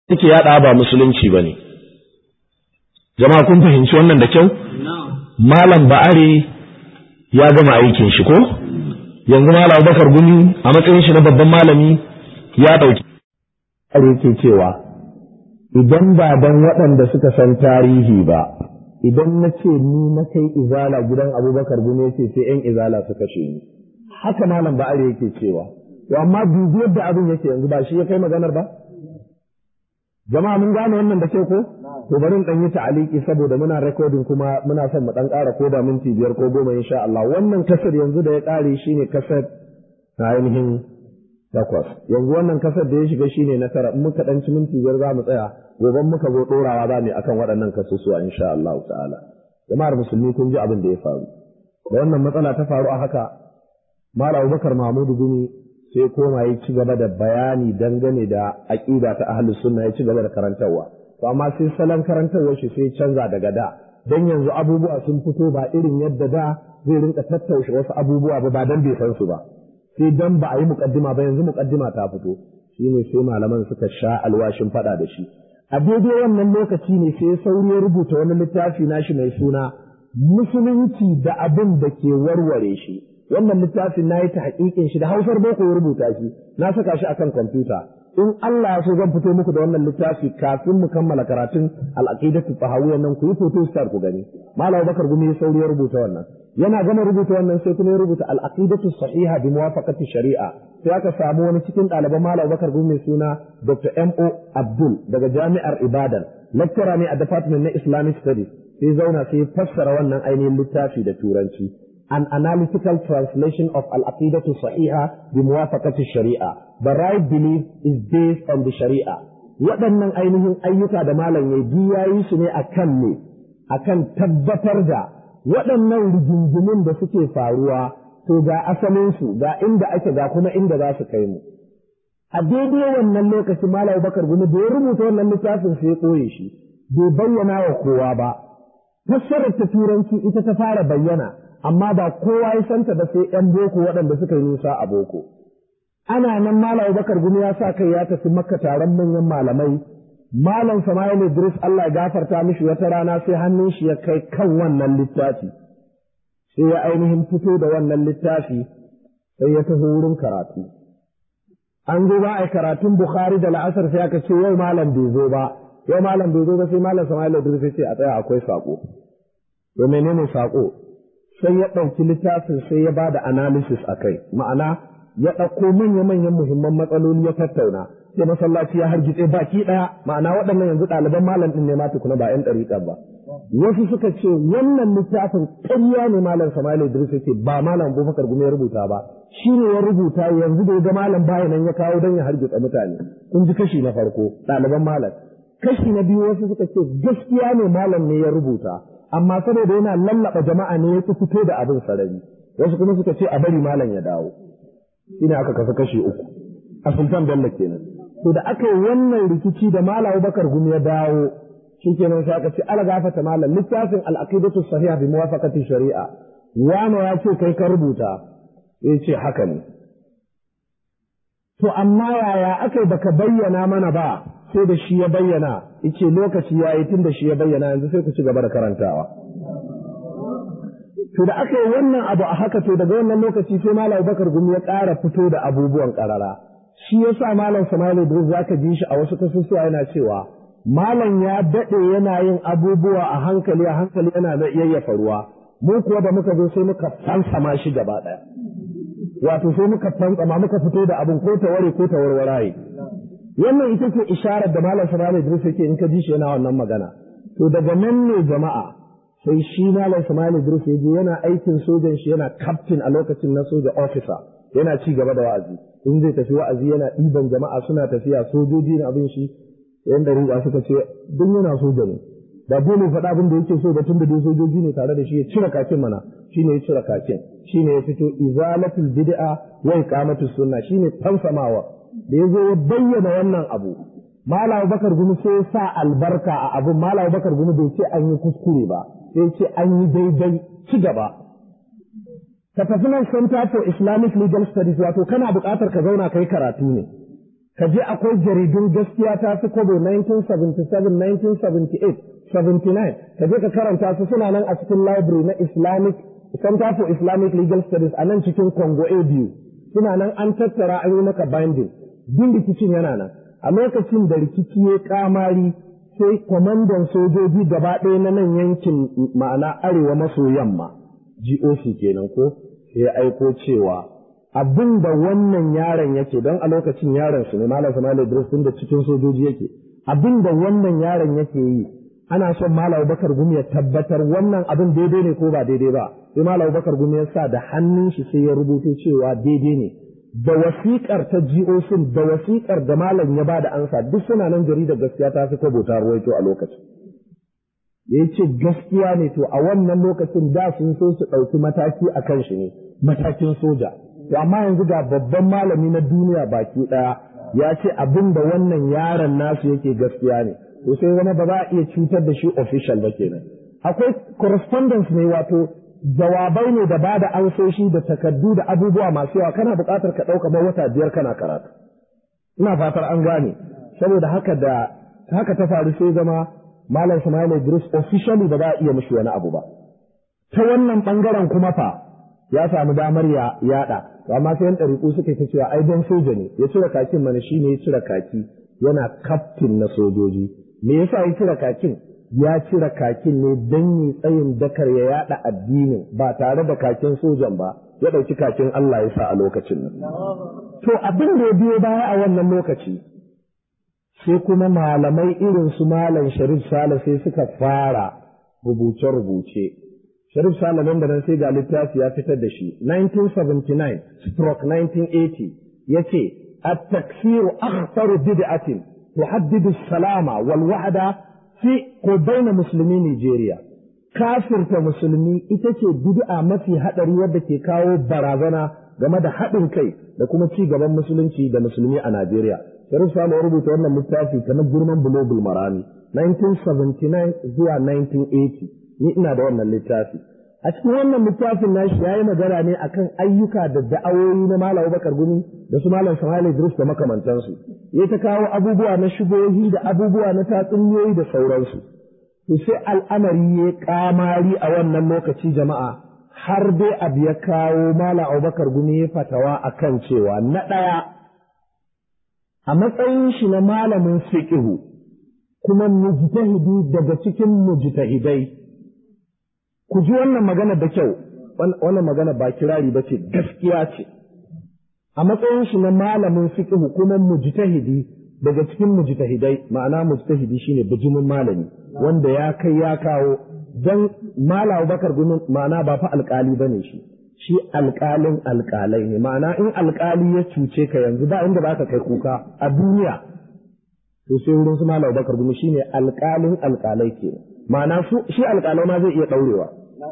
take yaɗa ba musulunci ba ne jama'a kun fahimci wannan da kyau malam ba'ari ya gama aikin shi ko yanzu malam bakar gumi a matsayin shi na babban malami ya ɗauki yake cewa idan ba dan waɗanda suka san tarihi ba idan na ce ni na kai izala gidan abubakar gumi ce sai yan izala su kashe ni haka malam ba'ari yake cewa to amma dubi yadda abin yake yanzu ba shi ya kai maganar ba jama'a mun gane wannan da kyau ko to bari in dan yi ta'aliki saboda muna recording kuma muna son mu dan ƙara ko da minti biyar ko goma insha Allah wannan kasar yanzu da ya ƙare shine kasar na ainihin takwas yanzu wannan kasar da ya shiga shine na tara in muka dan ci minti biyar za mu tsaya gobe muka zo dorawa za mu akan waɗannan kasusuwa insha Allah ta'ala jama'ar musulmi kun ji abin da ya faru da wannan matsala ta faru a haka Malam Abubakar Mahmudu Gumi sai koma ya ci gaba da bayani dangane da aƙida ta ahlus sunna ya ci gaba da karantarwa to amma sai salon karantarwar shi sai canza daga da dan yanzu abubuwa sun fito ba irin yadda da zai rinka tattaushe wasu abubuwa ba ba dan bai san su ba sai dan ba a yi muqaddima ba yanzu muqaddima ta fito shine sai malaman suka sha alwashin fada da shi a daidai wannan lokaci ne sai sauri ya rubuta wani littafi nashi mai suna musulunci da abin da ke warware shi wannan littafin na yi ta haƙiƙin shi da hausar boko ya rubuta shi na saka shi akan kwamfuta in Allah ya so zan fito muku da wannan littafi kafin mu kammala karatun al-aqidatu tahawiyyan nan ku yi photo star ku gani malam Bakar Gumi ya sauri ya rubuta wannan yana gama rubuta wannan sai kuma ya rubuta al-aqidatu sahiha bi muwafaqati shari'a sai aka samu wani cikin ɗaliban malam Bakar Gumi mai suna Dr. M.O. Abdul daga Jami'ar Ibadan lecturer ne a department na Islamic Studies sai zauna sai fassara wannan ainihin littafi da turanci an analytical translation of al-aqidatu sahiha bi muwafaqati sharia the right belief is based on the sharia waɗannan ainihin ayyuka da malam ya yayi su ne akan ne akan tabbatar da waɗannan rigingimin da suke faruwa to ga asalin su ga inda ake ga kuma inda za su kai mu a daidai wannan lokaci malam bakar gumi da ya rubuta wannan littafin sai ya koye shi bai bayyana wa kowa ba fassarar ta turanci ita ta fara bayyana amma ba kowa ya santa ba sai ‘yan boko waɗanda suka yi nisa a boko. Ana nan Malam Bakar Gumi ya sa kai ya tafi makka taron manyan malamai, Malam Sama'il Idris Allah ya gafarta mishi wata rana sai hannun shi ya kai kan wannan littafi. Sai ya ainihin fito da wannan littafi sai ya taho wurin karatu. An zo ba a karatun Bukhari da la'asar sai aka ce yau malam bai zo ba, yau malam bai zo ba sai Malam Sama'il Idris ya ce a tsaya akwai saƙo. To menene saƙo? sai ya ɗauki littafin sai ya ba da analysis a kai ma'ana ya ɗauko manya-manyan muhimman matsaloli ya tattauna sai masallaci ya hargitse baki ɗaya ma'ana waɗannan yanzu ɗaliban malam ɗin ne ma tukuna ba 'yan ɗariƙa ba wasu suka ce wannan littafin ƙarya ne malam Sama'il Idris yake ba malam Abubakar Gumi ya rubuta ba shi ne ya rubuta yanzu da ya ga malam bayan nan ya kawo don ya hargitsa mutane kun ji kashi na farko ɗaliban malam kashi na biyu wasu suka ce gaskiya ne malam ne ya rubuta amma saboda yana lallaba jama'a ne ya fito da abin sarari wasu kuma suka ce a bari malam ya dawo shine aka kasa kashi uku a sultan bello kenan to da aka yi wannan rikici da malam bakar gumi ya dawo shikenan sai aka ce ala gafata malam littafin al-aqidatu sahiha bi muwafaqati shari'a wani ya ce kai ka rubuta ya ce haka ne to amma yaya aka baka bayyana mana ba sai da shi ya bayyana ice lokaci ya yi tun da shi ya bayyana yanzu sai ku ci gaba da karantawa. To da aka yi wannan abu a haka to daga wannan lokaci sai Malam Bakar Gumi ya ƙara fito da abubuwan ƙarara. Shi ya sa Malam Sama'il Idris za ka ji shi a wasu kasusuwa yana cewa Malam ya daɗe yana yin abubuwa a hankali a hankali yana da yayyafa ruwa. Mu kuwa da muka zo sai muka fansama shi gaba ɗaya. Wato sai muka fantsama muka fito da abin ko ta ware ko ta warwaraye. wannan ita ce isharar da malam Sama'il Idris yake in ka ji shi yana wannan magana to daga nan ne jama'a sai shi malam Sama'il Idris ya je yana aikin sojan shi yana captain a lokacin na soja officer yana ci gaba da wa'azi in zai tafi wa'azi yana ɗiban jama'a suna tafiya sojoji na abin shi yan da riga suka ce duk yana soja ne da dole faɗa abin da yake so da tun da dai sojoji ne tare da shi ya cire kakin mana shine ya cire kakin shine ya fito izalatul bid'a wa iqamatus sunna shine fansamawa da ya zo ya bayyana wannan abu Malam Bakar Gumi sai ya sa albarka a abin Malam Bakar Gumi bai ce an yi kuskure ba sai ce an yi daidai ci gaba ka tafi nan Center for Islamic Legal Studies wato kana buƙatar ka zauna kai karatu ne ka je akwai jaridun gaskiya ta fi kobo 1977 1978 79 ka je ka karanta su suna nan a cikin library na islamic center for islamic legal studies a nan cikin congo abu suna nan an tattara an yi maka binding duk rikicin yana nan a lokacin da rikici ya kamari sai kwamandan sojoji gaba ɗaya na nan yankin ma'ana arewa maso yamma GOC kenan ko sai ya aiko cewa abin da wannan yaron yake don a lokacin yaron su ne malam Samali Idris da cikin sojoji yake abin da wannan yaron yake yi ana son malam Bakar Gumi ya tabbatar wannan abin daidai ne ko ba daidai ba sai malam Bakar Gumi ya sa da hannun shi sai ya rubuto cewa daidai ne da wasiƙar ta GOC da wasiƙar da malam ya bada ansa duk suna nan jaridar gaskiya ta fi kwabo ta ruwaito a lokacin ya ce gaskiya ne to a wannan lokacin da sun so su ɗauki mataki a kan shi ne matakin soja to amma yanzu ga babban malami na duniya baki ɗaya ya ce abin da wannan yaron nasu yake gaskiya ne to sai zama ba za a iya cutar da shi official ba kenan akwai correspondence ne wato jawabai ne da bada ansoshi da takardu da abubuwa masu yawa kana buƙatar ka ɗauka ba wata biyar kana karatu ina fatar an gane saboda haka da haka ta faru sai zama malam Ismail Idris officially ba za a iya mishi wani abu ba ta wannan bangaren kuma fa ya samu damar ya yada to amma sai yan ɗariƙu suka ta cewa ai don soja ne ya cire kakin mana shine ya cire kaki yana kaftin na sojoji me yasa ya cire kakin ya cire kakin ne don yi tsayin dakar ya yada addinin ba tare da kakin sojan ba ya ɗauki kakin Allah ya sa a lokacin nan. To abin da ya biyo baya a wannan lokaci sai kuma malamai irin su malam Sharif Sale sai suka fara rubuce-rubuce. Sharif Sale nan da nan sai ga littafi ya fitar da shi 1979 stroke 1980 ya ce التكفير أخطر بدعة تحدد السلامة والوحدة fi ko baina musulmi Nijeriya. Kafirta musulmi ita ce bid'a mafi haɗari wadda ke kawo barazana game da haɗin kai da kuma ci gaban musulunci da musulmi a Najeriya. Sharif Salo ya rubuta wannan littafi kamar girman Bulogul Marami 1979 zuwa 1980 ni ina da wannan littafi. A cikin wannan littafin nashi ya yi magana ne akan ayyuka da da'awoyi na Malam Bakar Gumi da su Malam Samali Idris da makamantansu. Ya ta kawo abubuwa na shubohi da abubuwa na tatsuniyoyi da sauransu. To sai al'amari ya kamari a wannan lokaci jama'a har dai abu ya kawo Malam Abubakar Gumi ya fatawa akan cewa na ɗaya a matsayin shi na malamin fiqhu kuma mujtahidi daga cikin mujtahidai ku ji wannan magana da kyau wannan magana ba kirari ba ce gaskiya ce a matsayin shi na malamin fiqh kuma mujtahidi daga cikin mujtahidai ma'ana mujtahidi shine bijimin malami wanda ya kai ya kawo dan malam bakar gumin ma'ana ba fa alkali bane shi shi alkalin alkalai ne ma'ana in alkali ya cuce ka yanzu ba inda baka kai kuka a duniya to sai wurin su malam bakar gumi shine alkalin alkalai kenan ma'ana shi alƙalai ma zai iya ɗaurewa.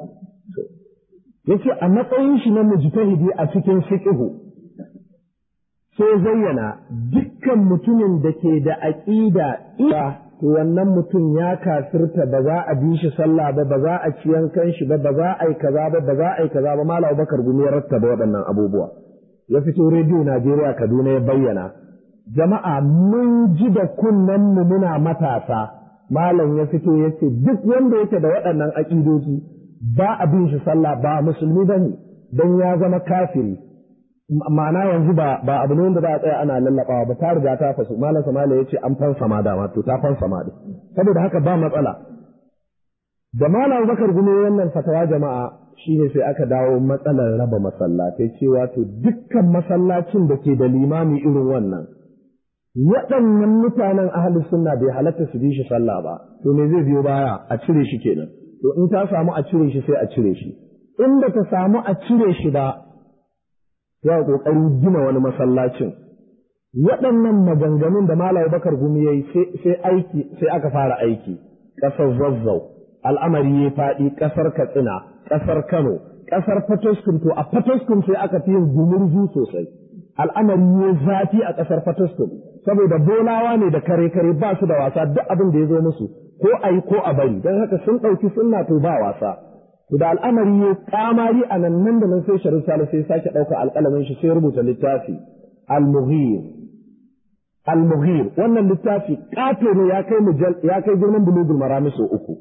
Ya ce a matsayin shi na mujtahidi a cikin fiƙihu sai zayyana dukkan mutumin da ke da aƙida iya to wannan mutum ya kafirta ba za a bi shi sallah ba ba za a ci yankan shi ba ba za a yi kaza ba ba za a yi kaza ba malam bakar gumi ya rattaba waɗannan abubuwa ya fito rediyo Najeriya Kaduna ya bayyana jama'a mun ji da kunnen mu muna matasa malam ya fito ya ce duk wanda yake da waɗannan aƙidoji ba a bin shi sallah ba musulmi ba ne don ya zama kafiri ma'ana yanzu ba ba abu ne wanda za a tsaya ana lallaɓawa ba ta riga ta fasu malam samala ya ce an fansa ma dama to ta fansa ma saboda haka ba matsala da malam bakar gume wannan fatawa jama'a shine sai aka dawo matsalar raba masallatai cewa to dukkan masallacin da ke da limami irin wannan waɗannan mutanen ahli sunna bai halatta su bi shi sallah ba to me zai biyo baya a cire shi kenan to in ta samu a cire shi sai a cire shi in ba ta samu a cire shi ba ya kokarin gina wani masallacin waɗannan maganganun da Malam Bakar Gumi yayi sai aiki sai aka fara aiki ƙasar Zazzau al'amari ya faɗi ƙasar Katsina ƙasar Kano ƙasar Fatoskum to a Fatoskum sai aka fi yin gumurzu sosai al'amari ya zafi a ƙasar Fatoskum saboda bolawa ne da kare kare ba su da wasa duk abin da ya zo musu ko a yi ko a bari don haka sun ɗauki sunna to ba wasa to da al'amari ya kamari a nan nan da nan sai sharif sale sai sake ɗauka alƙalamin shi sai rubuta littafi al-mughir al-mughir wannan littafi ƙato ne ya kai ya kai girman bulugul marami sau uku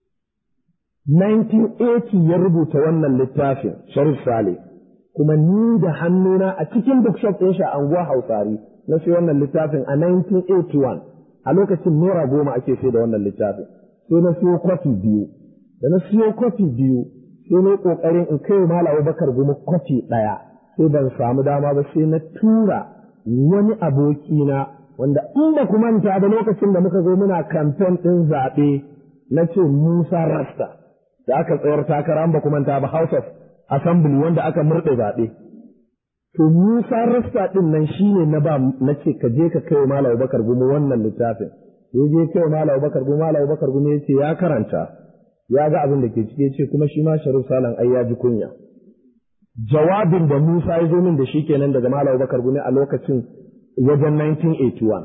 1980 ya rubuta wannan littafin sharif sale kuma ni da hannuna a cikin bookshop ɗin shi a anguwa hausari na sai wannan littafin a 1981 a lokacin naira goma ake sai da wannan littafin sai na siyo kwafi biyu da na siyo kwafi biyu sai na yi ƙoƙarin in kai mala abubakar goma kwafi ɗaya sai ban samu dama ba sai na tura wani abokina wanda in ba ku manta da lokacin da muka zo muna kamfen ɗin zaɓe na ce Musa Rasta da aka tsayar takara ba ku manta ba House of Assembly wanda aka murɗe zaɓe. To Musa Rasta ɗin nan shi ne na ba na ce ka je ka kai Malam Bakar Gumu wannan littafin. Ya je kai Malam Bakar Gumu Malam Bakar Gumu ya ce ya karanta ya ga abin da ke cike ce kuma shi ma Sharif Salan ai ya ji kunya. Jawabin da Musa ya zo min da shi kenan daga Malam Bakar Gumu a lokacin wajen 1981.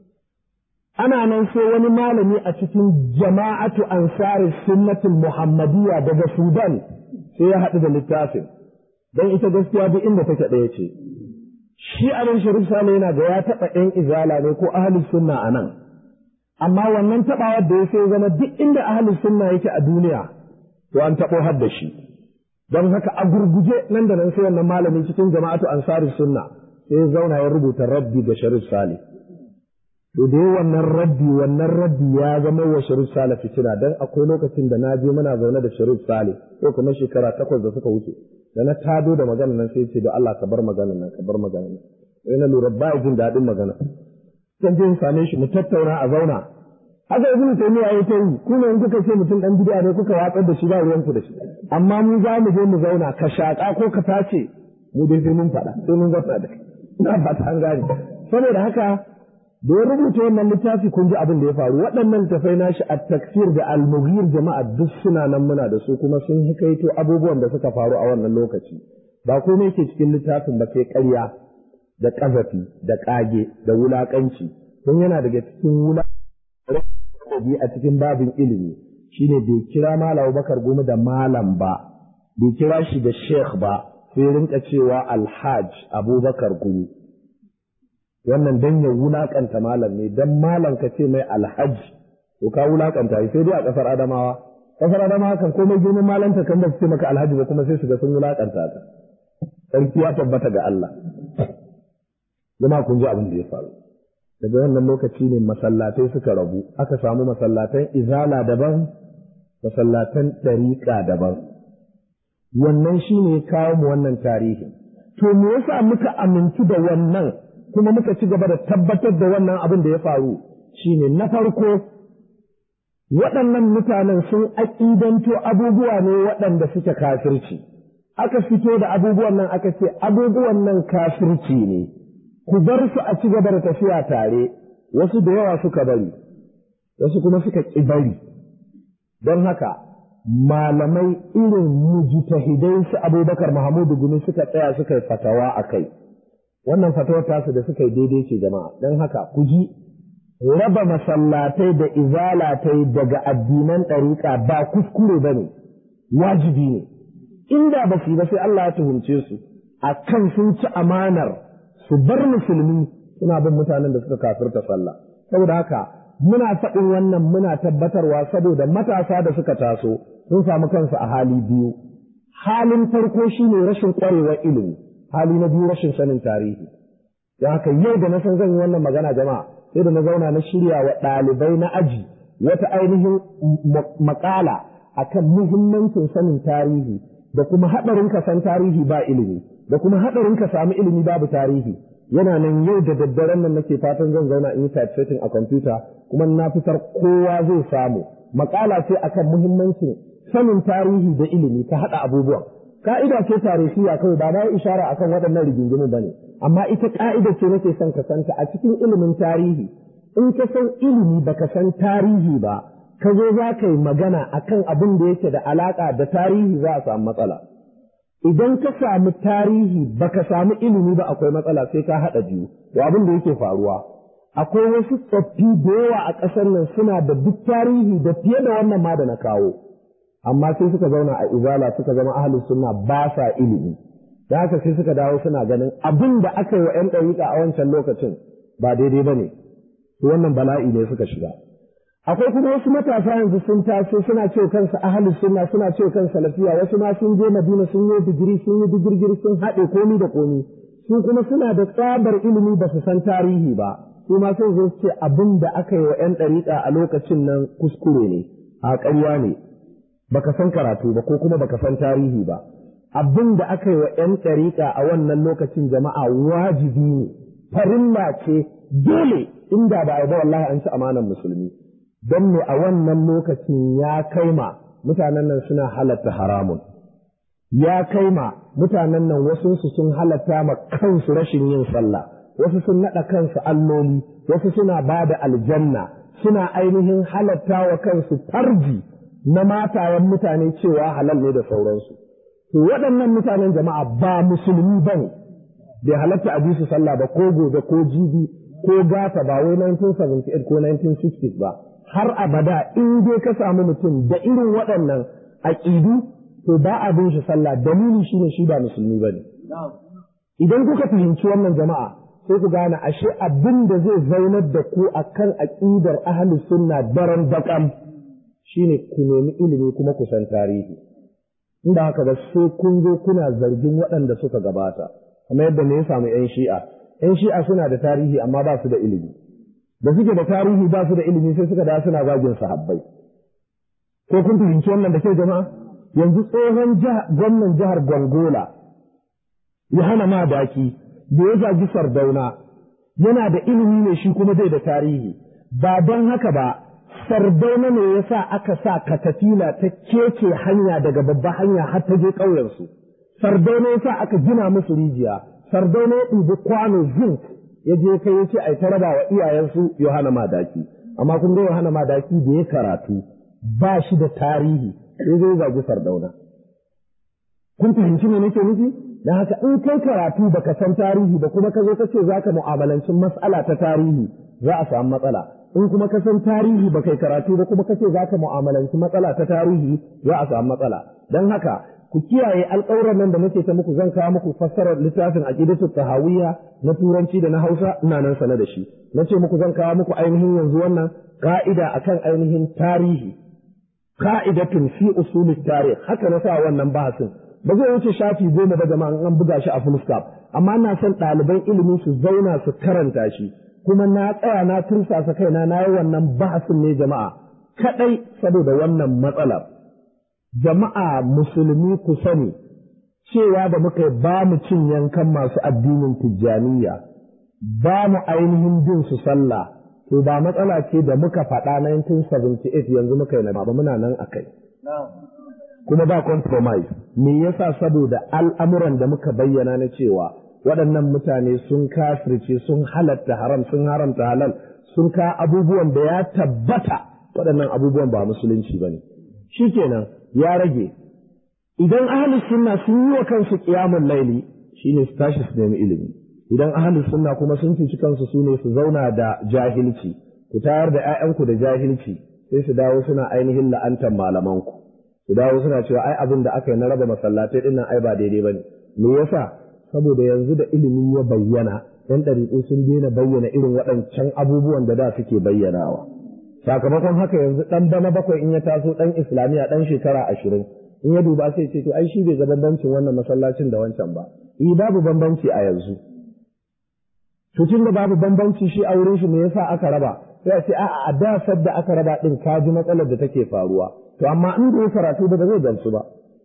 Ana nan sai wani malami a cikin jama'atu ansari sunnatul Muhammadiyya daga Sudan sai ya haɗu da littafin. Don ita gaskiya duk inda take ɗaya ce. Shi abin Sharif Sale yana ga ya taɓa ‘yan izala ne ko ahalus sunna a nan. Amma wannan taɓawar da ya sai zama duk inda ahalus sunna yake a duniya, to an taɓo har da shi. Don haka a gurguje nan da nan sai wannan malami cikin jama'atu ansari sunna sai zauna ya rubuta rabbi ga Sharif Sale. To da wannan rabbi wannan rabbi ya zama wa Sharif Sale fitina dan akwai lokacin da na je muna zaune da Sharif Sale ko kuma shekara takwas da suka wuce da na tado da magana nan sai ce da Allah ka bar magana nan ka bar magana nan sai na lura ba jin daɗin magana. Kan je in same shi mu tattauna a zauna. Haka ibnu Taymiya ya ta yi ku ne in kuka ce mutum dan bid'a ne kuka watsar da shi ba ruwan ku da shi. Amma mu za mu je mu zauna ka shaƙa ko ka tace mu dai sai mun faɗa sai mun zauna da kai. Na ba ta an gane. Saboda haka da ya rubuta wannan littafi kun ji abin da ya faru waɗannan tafai nashi a taksir da almughir jama'a duk suna nan muna da su kuma sun hikaito abubuwan da suka faru a wannan lokaci ba komai ke cikin littafin ba sai ƙarya da ƙazafi da ƙage da wulaƙanci don yana daga cikin wulaƙanci a cikin babin ilimi shine bai kira malam bakar goma da malam ba bai kira shi da sheikh ba sai rinka cewa alhaj abubakar gumi wannan dan ya wulakanta malam ne dan malam ka ce mai alhaji to ka wulakanta shi sai dai a kasar adamawa kasar adamawa kan komai girman malanta kan da su ce maka alhaji ba kuma sai su ga sun wulakanta ka sarki ya tabbata ga Allah jama kun ji abin da ya faru daga wannan lokaci ne masallatai suka rabu aka samu masallatan izala daban masallatan ɗariƙa daban wannan shine kawo mu wannan tarihi to me yasa muka amintu da wannan kuma muka ci gaba da tabbatar da wannan abin da ya faru shine na farko waɗannan mutanen sun aƙidanto abubuwa ne waɗanda suke kafirci aka fito da abubuwan nan aka ce abubuwan nan kafirci ne ku bar su a ci gaba da tafiya tare wasu da yawa suka bari wasu kuma suka ƙi bari don haka malamai irin mujtahidai su abubakar mahamudu gumi suka tsaya suka yi fatawa a kai wannan fatawar tasu da suka yi daidai ce jama'a don haka ku ji raba masallatai da izalatai daga addinan ɗariƙa ba kuskure ba ne wajibi ne inda ba su yi ba sai Allah ya tuhumce su a kan sun ci amanar su bar musulmi suna bin mutanen da suka kafirta sallah saboda haka muna faɗin wannan muna tabbatarwa saboda matasa da suka taso sun samu kansu a hali biyu halin farko shine rashin ƙwarewar ilimi hali na biyu rashin sanin tarihi don haka yau da na san zan yi wannan magana jama'a sai da na zauna na shirya wa ɗalibai na aji wata ainihin makala akan muhimmancin sanin tarihi da kuma haɗarin ka san tarihi ba ilimi da kuma haɗarin ka samu ilimi babu tarihi yana nan yau da daddaren nan nake fatan zan zauna in yi typesetting a kwamfuta kuma na fitar kowa zai samu makala ce akan muhimmancin sanin tarihi da ilimi ka haɗa abubuwan ka'ida ce tarihiya kawai ba na yi ishara akan waɗannan rigingimu ba ne amma ita ka'ida ce nake son ka santa a cikin ilimin tarihi in ka san ilimi baka san tarihi ba ka zo za ka yi magana akan abin da yake da alaƙa da tarihi za a samu matsala idan ka samu tarihi baka samu ilimi ba akwai matsala sai ka haɗa biyu to abin da yake faruwa akwai wasu tsoffi da yawa a ƙasar nan suna da duk tarihi da fiye da wannan ma da na kawo amma sai suka zauna a izala suka zama ahlus sunna ba sa ilimi da haka sai suka dawo suna ganin abin da aka yi wa 'yan ɗariƙa a wancan lokacin ba daidai ba ne wannan bala'i ne suka shiga akwai kuma wasu matasa yanzu sun taso suna ce kansu ahalus sunna suna ce kansu salafiya wasu ma sun je madina sun yi digiri sun yi digirgiri sun haɗe komi da komi su kuma suna da tsabar ilimi ba su san tarihi ba su ma sai zo ce abin da aka yi wa 'yan ɗariƙa a lokacin nan kuskure ne a ƙarya ne baka san karatu ba ko kuma baka san tarihi ba abin da aka yi wa 'yan ɗariƙa a wannan lokacin jama'a wajibi ne farilla ce dole inda ba a ba wallahi an ci amanan musulmi don me a wannan lokacin ya kai ma mutanen nan suna halatta haramun ya kai ma mutanen nan wasu sun halatta ma kansu rashin yin sallah wasu sun naɗa kansu alloli wasu suna ba da aljanna suna ainihin halatta wa kansu farji na matayen mutane cewa halal ne da sauransu to waɗannan mutanen jama'a ba musulmi ba ne bai halatta a bi su sallah ba ko gobe ko jibi ko gata ba wai 1978 ko 1960 ba har abada in dai ka samu mutum da irin waɗannan aƙidu to ba a bin shi sallah dalili shine shi ba musulmi ba ne idan kuka fahimci wannan jama'a sai ku gane ashe abin da zai zaunar da ku akan aƙidar ahli sunna daren daƙam shine ku nemi ilimi kuma ku san tarihi inda haka ba sai kun zo kuna zargin waɗanda suka gabata kamar yadda ne ya samu 'yan shi'a 'yan shi'a suna da tarihi amma ba su da ilimi da suke da tarihi ba su da ilimi sai suka da suna zagin sahabbai ko kun fahimci wannan da ke jama'a yanzu tsohon gwamnan jihar Gongola ya hana ma daki da ya zagi sardauna yana da ilimi ne shi kuma bai da tarihi ba don haka ba sardauna ne ya sa aka sa katafila ta keke hanya daga babba hanya har ta je ƙauyensu sardauna ya sa aka gina musu rijiya sardauna ya ɗibi kwano zinc ya je kai ya ce ai ta raba wa iyayensu Yohana Madaki amma kun ga Yohana Madaki da ya karatu ba shi da tarihi sai zai zagi Sardauna kun fahimci me nake nufi dan haka in kai karatu baka san tarihi ba kuma ka zo ka ce zaka mu'amalancin mas'ala ta tarihi za a samu matsala in kuma ka san tarihi ba kai karatu ba kuma ka ce zaka mu'amalanci matsala ta tarihi za a samu matsala dan haka ku kiyaye alƙawuran nan da nake ta muku zan kawo muku fassarar littafin aqidatu tahawiyya na turanci da na Hausa ina nan sane da shi nace muku zan kawo muku ainihin yanzu wannan ka'ida akan ainihin tarihi ka'idatun fi usulit tarih haka na sa wannan bahasin ba zai wuce shafi goma ba jama'a an buga shi a fullstop amma ina son ɗaliban ilimi su zauna su karanta shi kuma na tsaya na tursasa kaina na yi wannan bahasin ne jama'a kadai saboda wannan matsalar jama'a musulmi ku sani cewa da muka yi ba mu cin yankan masu addinin tijjaniya ba mu ainihin bin su sallah to ba matsala ce da muka faɗa 1978 yanzu muka yi na ba muna nan a kai kuma ba compromise me yasa saboda al'amuran da muka bayyana na cewa waɗannan mutane sun kafirce sun halatta haram sun haramta halal sun ka abubuwan da ya tabbata waɗannan abubuwan ba musulunci ba ne shikenan ya rage idan ahalus sunna sun yi wa kansu qiyamul laili shine su tashi su nemi ilimi idan ahalus sunna kuma sun cuci kansu su ne su zauna da jahilci ku tayar da 'ya'yanku da jahilci sai su dawo suna ainihin la'antar malamanku su dawo suna cewa ai abin da aka yi na raba masallatai dinnan ai ba daidai bane me yasa saboda yanzu da ilimi ya bayyana yan ɗariƙu sun daina bayyana irin waɗancan abubuwan da da suke bayyanawa sakamakon haka yanzu ɗan bana bakwai in ya taso ɗan islamiyya ɗan shekara ashirin in ya duba sai ce to ai shi bai ga bambancin wannan masallacin da wancan ba eh babu bambanci a yanzu to tun da babu bambanci shi a wurin shi me yasa aka raba sai a ce a'a a da sadda aka raba din ka ji matsalar da take faruwa to amma in da ya karatu ba zai gamsu ba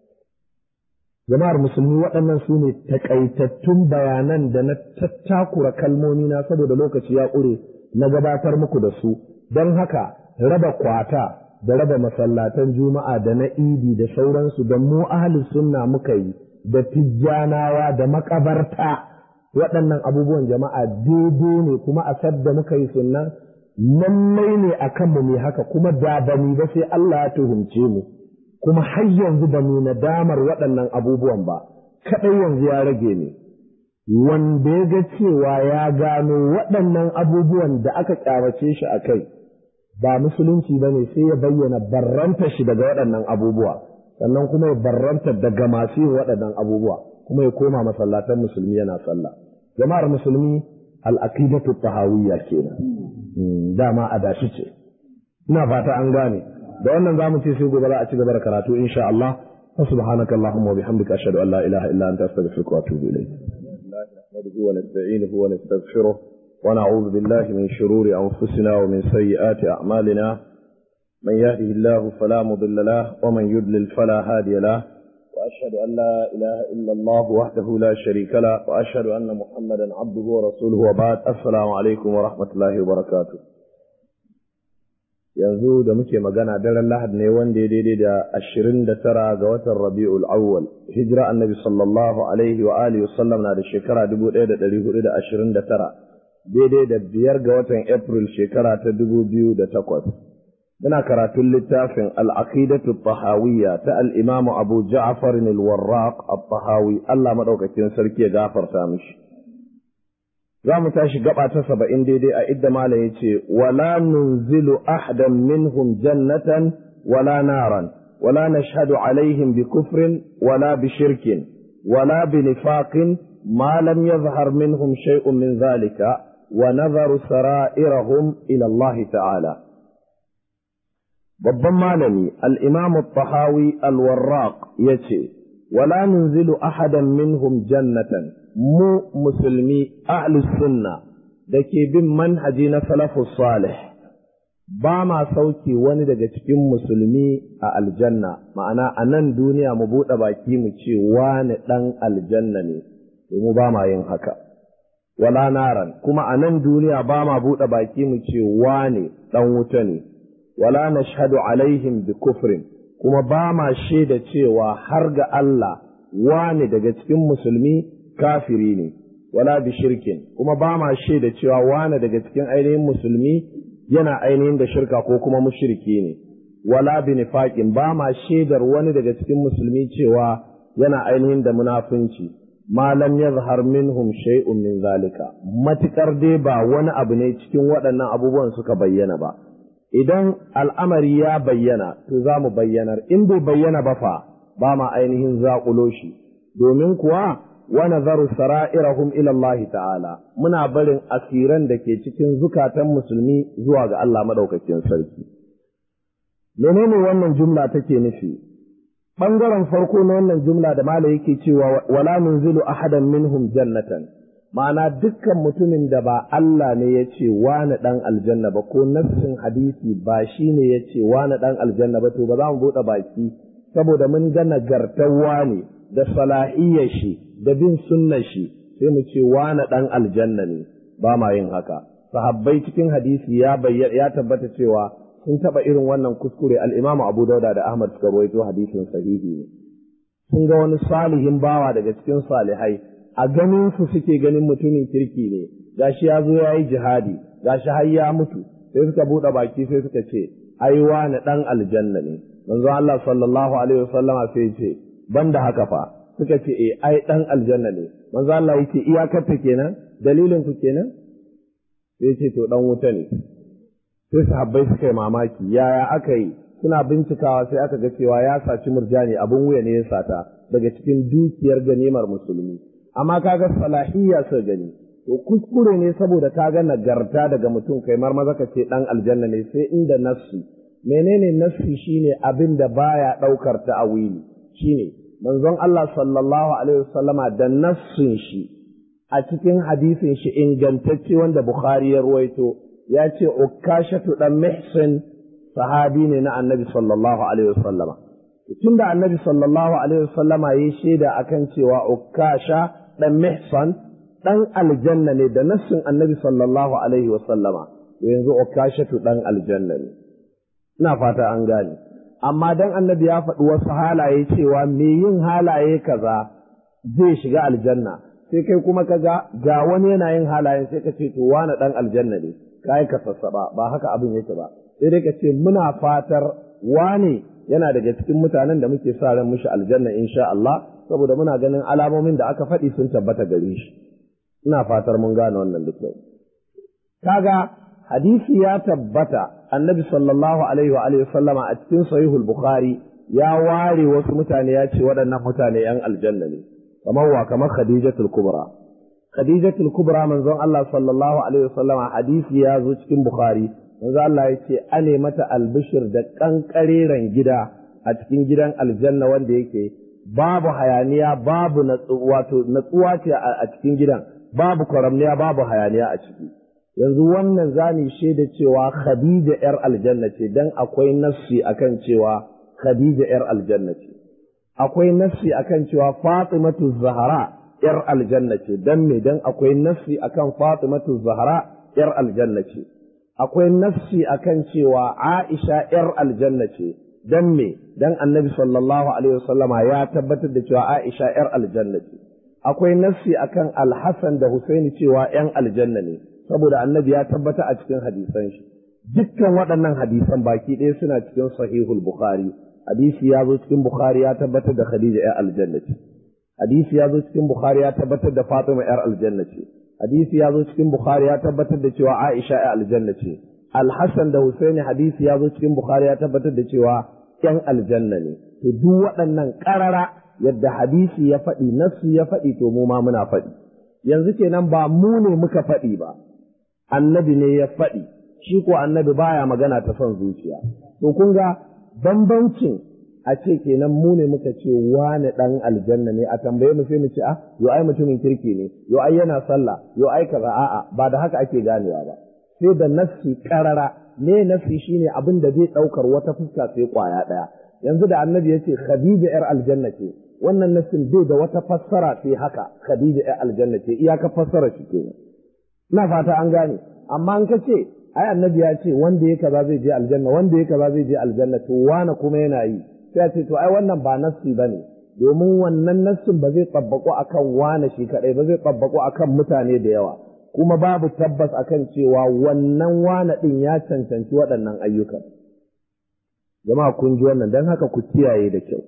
jama'ar musulmi waɗannan su ne takaitattun bayanan da na tattakura kalmomi na saboda lokaci ya ƙure na gabatar muku da su don haka raba kwata da raba masallatan juma'a da na idi da sauransu da mu ahli sunna muka yi da tijjanawa da makabarta waɗannan abubuwan jama'a daidai ne kuma a sadda muka yi sunna lallai ne a kanmu mai haka kuma da ba mu ba sai Allah ya tuhumce mu kuma har yanzu ba mu nadamar waɗannan abubuwan ba kaɗai yanzu ya rage ne wanda ya ga cewa ya gano waɗannan abubuwan da aka ƙyamace shi a kai ba musulunci ba ne sai ya bayyana barranta shi daga waɗannan abubuwa sannan kuma ya barranta daga masu yin waɗannan abubuwa kuma ya koma masallatan musulmi yana sallah jama'ar musulmi al-aqidatu tahawiyya kenan dama a dashi ce ina fata an gane da wannan zamu ce sai gobe za a ci gaba da karatu insha Allah سبحانك اللهم وبحمدك أشهد أن لا إله إلا أنت أستغفرك وأتوب إليك نحمده ونستعينه ونستغفره ونعوذ بالله من شرور أنفسنا ومن سيئات أعمالنا من يهده الله فلا مضل له ومن يضلل فلا هادي له وأشهد أن لا إله إلا الله وحده لا شريك له وأشهد أن محمدا عبده ورسوله وبعد السلام عليكم ورحمة الله وبركاته yanzu da muke magana daren lahad ne wanda ya daidai da ashirin da tara ga watan rabi'ul awwal hijira annabi sallallahu alaihi wa alihi wasallam na da shekara dubu ɗaya da ɗari hudu da ashirin da tara daidai da biyar ga watan april shekara ta dubu biyu da takwas muna karatun littafin al'aqidatu tahawiyya ta al'imamu abu ja'far al-warraq at-tahawi Allah madaukakin sarki ya gafarta mishi za mu tashi gaba ta saba'in daidai a idda malam ya ce, Wala nunzilu ahadan minhum jannatan wala naran, wala nashhadu alaihim bi kufrin wala bi shirkin, wala bi nifaqin ma lam yazhar minhum shay'un min zalika wa nazaru sara'irahum ila Allah ta'ala. Babban malami al-Imam tahawi al-Warraq yace, Wala nunzilu ahadan minhum jannatan mu musulmi ahlus sunna da ke bin manhaji na salafus salih ba ma sauki wani daga cikin musulmi a aljanna ma'ana a nan duniya mu buɗe baki mu ce wani ɗan aljanna ne mu ba ma yin haka wala naran kuma a nan duniya ba ma buɗe baki mu ce wani ɗan wuta ne wala nashhadu alaihim bi kufrin kuma ba ma shaida cewa har ga Allah wani daga cikin musulmi kafiri ne wala bi shirkin kuma ba ma shaida cewa wani daga cikin ainihin musulmi yana ainihin da shirka ko kuma mushriki ne wala bi nifaqin ba ma shaidar wani daga cikin musulmi cewa yana ainihin da munafunci ma lam yazhar minhum shay'un min zalika matikar dai ba wani abu ne cikin waɗannan abubuwan suka bayyana ba idan al'amari ya bayyana to za mu bayyanar in bai bayyana ba fa ba ma ainihin zaƙulo shi domin kuwa wa nazaru sara'irahum ila Allah ta'ala muna barin asiran da ke cikin zukatan musulmi zuwa ga Allah madaukakin sarki menene wannan jumla take nufi bangaren farko na wannan jumla da mala yake cewa wala nunzilu ahadan minhum jannatan ma'ana dukkan mutumin da ba Allah ne ya ce wani dan aljanna ba ko nassin hadisi ba shi ne ya ce wani dan aljanna ba to ba za mu buɗe baki saboda mun ga nagartar wani da salahiyyar shi da bin sunnar shi sai mu ce wani ɗan aljanna ne ba ma yin haka sahabbai cikin hadisi ya ya tabbata cewa sun taɓa irin wannan kuskure al'imamu abu dauda da ahmad suka rawaito hadisin sahihi ne sun ga wani salihin bawa daga cikin salihai a ganin su suke ganin mutumin kirki ne gashi ya zo ya yi jihadi gashi har ya mutu sai suka buɗe baki sai suka ce ai wani ɗan aljanna ne manzo Allah sallallahu alaihi wasallama sai ce banda haka fa suka ce e ai dan aljanna ne manzo Allah yake iyakarta kenan dalilin ku kenan sai ce to dan wuta ne sai sahabbai suka yi mamaki yaya aka yi suna bincikawa sai aka ga cewa ya saci murjani abun wuya ne ya sata daga cikin dukiyar ganimar musulmi amma kaga salahiyya sai gani to kuskure ne saboda kaga nagarta daga mutum kai mar maza ka ce dan aljanna ne sai inda nassi menene nassi shine abin da baya daukar ta'awili shine manzon Allah sallallahu Alaihi wasallama da nassin shi a cikin hadisin shi ingantacce wanda Bukhari ya ruwaito ya ce ukashatu dan mihsin sahabi ne na annabi sallallahu Alaihi wasallama tun da annabi sallallahu Alaihi wasallama ya shaida akan cewa ukasha dan mihsan dan aljanna ne da nassin annabi sallallahu Alaihi wasallama yanzu ukashatu dan aljanna ne ina fata an gane amma dan annabi ya faɗi wasu halaye cewa me yin halaye kaza zai shiga aljanna sai kai kuma ka ga ga wani yana yin halaye sai ka ce to wani dan aljanna ne kai ka sassaba ba haka abin yake ba sai dai ka ce muna fatar wani yana daga cikin mutanen da muke sa ran mushi aljanna insha Allah saboda muna ganin alamomin da aka faɗi sun tabbata gare shi ina fatar mun gane wannan da kyau kaga hadisi ya tabbata annabi sallallahu alaihi wa alihi sallama a cikin sahihul bukhari ya ware wasu mutane ya ce waɗannan mutane yan aljanna ne kamar wa kamar khadijatul kubra khadijatul kubra manzon Allah sallallahu alaihi wasallam hadisi ya zo cikin bukhari manzon Allah ya ce ane mata albishir da kankareren gida a cikin gidan aljanna wanda yake babu hayaniya babu wato natsuwa ce a cikin gidan babu kwaramniya babu hayaniya a ciki yanzu wannan zani shaida cewa khadija yar aljanna ce dan akwai nassi akan cewa khadija yar aljanna ce akwai nassi akan cewa fatimatu zahra yar aljanna ce dan me dan akwai nassi akan fatimatu zahra yar aljanna ce akwai nassi akan cewa aisha yar aljanna ce dan me dan annabi sallallahu alaihi wasallama ya tabbatar da cewa aisha yar aljanna ce akwai nassi akan alhassan da husaini cewa yan aljanna ne saboda annabi ya tabbata a cikin hadisan shi dukkan waɗannan hadisan baki ɗaya suna cikin sahihul bukhari hadisi ya zo cikin bukhari ya tabbatar da khadija yar aljanna ce hadisi ya zo cikin bukhari ya tabbatar da fatima yar aljanna ce hadisi ya zo cikin bukhari ya tabbatar da cewa aisha yar aljanna ce alhassan da husaini hadisi ya zo cikin bukhari ya tabbatar da cewa yan aljanna ne to duk waɗannan ƙarara yadda hadisi ya faɗi nafsi ya faɗi to mu ma muna faɗi yanzu kenan ba mu ne muka faɗi ba annabi ne ya faɗi shi ko annabi baya magana ta son zuciya to kun ga bambancin a ce kenan mu ne muka ce wane ɗan aljanna ne a tambaye mu sai mu ce ah yo ai mutumin kirki ne yo ai yana sallah yo ai kaza a'a ba da haka ake ganewa ba sai da nassi karara ne nassi shine abin da zai ɗaukar wata fuska sai kwaya ɗaya yanzu da annabi ya ce khadija yar aljanna ce wannan nassin bai da wata fassara sai haka khadija yar aljanna ce iyaka fassara shi kenan ina fata an gane amma an ka ce ai annabi ya ce wanda ya kaza zai je aljanna wanda ya kaza zai je aljanna to wane kuma yana yi sai a ce to ai wannan ba nassi bane domin wannan nassin ba zai tsabbako akan wane shi kadai ba zai tsabbako akan mutane da yawa kuma babu tabbas akan cewa wannan wane din ya cancanci waɗannan ayyukan jama'a kun ji wannan dan haka ku kiyaye da kyau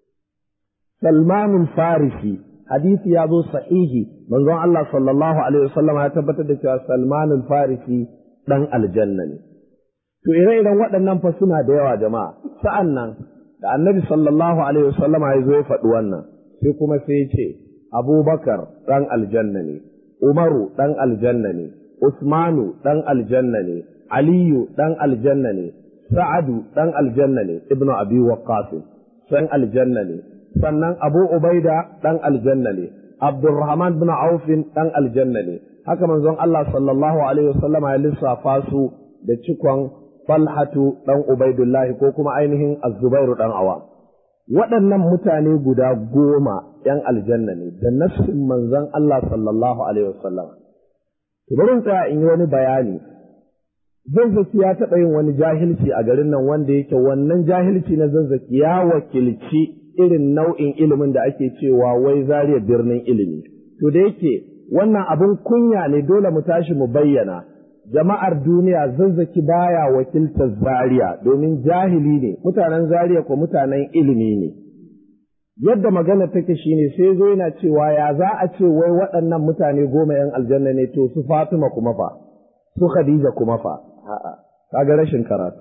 Salmanul Farisi hadisi ya zo sahihi manzon Allah sallallahu alaihi wasallam ya tabbatar da cewa Salmanul Farisi dan aljanna ne to ire-iren waɗannan fa suna da yawa jama'a sa'an nan da annabi sallallahu alaihi wasallam ya zo ya faɗi wannan sai kuma sai ya ce Abubakar dan aljanna ne Umaru dan aljanna ne Usmanu dan aljanna ne Aliyu dan aljanna ne Sa'adu dan aljanna ne Ibnu Abi Waqqas san aljanna ne sannan Abu Ubaida dan aljanna ne Abdurrahman bin Auf dan aljanna ne haka manzon Allah sallallahu alaihi wasallam ya lissafa su da cikon Falhatu dan Ubaidullahi ko kuma ainihin Az-Zubairu dan Awa waɗannan mutane guda goma ‘yan aljanna ne da nassin manzon Allah sallallahu alaihi wasallam bari tsaya in yi wani bayani zazzaki ya taɓa yin wani jahilci a garin nan wanda yake wannan jahilci na zazzaki ya wakilci irin nau'in ilimin da ake cewa wai zariya birnin ilimi. To da yake wannan abin kunya ne dole mu tashi mu bayyana, jama'ar duniya zazzaki baya wakiltar zariya domin jahili ne, mutanen zariya ko mutanen ilimi ne. Yadda magana take shine sai zo yana cewa ya za a ce wai waɗannan mutane goma ‘yan aljanna ne to su Fatima kuma fa, su Khadija kuma fa, a'a, kaga rashin karatu.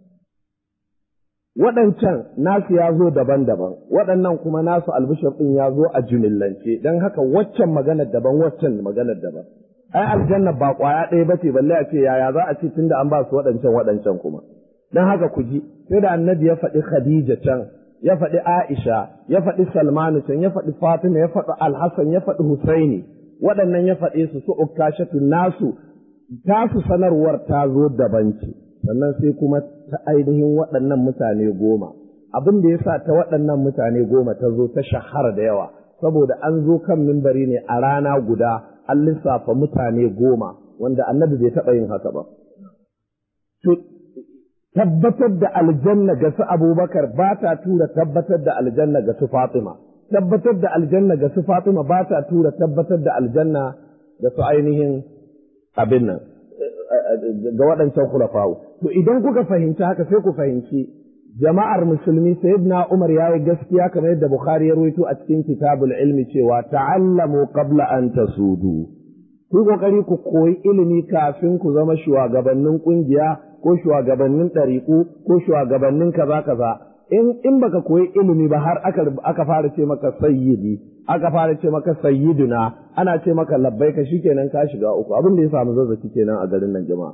waɗancan nasu ya zo daban-daban waɗannan kuma nasu albishir ɗin ya zo a jumillance don haka waccan maganar daban waccan maganar daban ai aljanna ba ƙwaya ɗaya ba ce balle a ce yaya za a ce tunda an ba su waɗancan waɗancan kuma don haka ku ji sai da annabi ya faɗi khadija can ya faɗi aisha ya faɗi salmanu can ya faɗi fatima ya faɗi alhassan ya faɗi husaini waɗannan ya faɗe su su ukkashatu nasu tasu sanarwar ta zo daban ce sannan sai kuma ta ainihin waɗannan mutane goma abin da ya sa ta waɗannan mutane goma ta zo ta shahara da yawa saboda an zo kan mimbari ne a rana guda an lissafa mutane goma wanda annabi bai taɓa yin haka ba to tabbatar da aljanna ga su abubakar ba ta tura tabbatar da aljanna ga su fatima tabbatar da aljanna ga su fatima ba ta tura tabbatar da aljanna ga su ainihin abin nan ga waɗancan kulafawu. To idan kuka fahimci haka sai ku fahimci jama'ar musulmi sayyidina Umar ya yi gaskiya kamar yadda Bukhari ya rawaito a cikin kitabul ilmi cewa ta'allamu qabla an tasudu. Ku kokari ku koyi ilimi kafin ku zama shugabannin kungiya ko shugabannin ɗariƙu ko shugabannin kaza kaza in in baka koyi ilimi ba har aka aka fara ce maka sayyidi aka fara ce maka sayyiduna ana ce maka labbaika shikenan ka shiga uku abin da ya samu zazzaki kenan a garin nan jama'a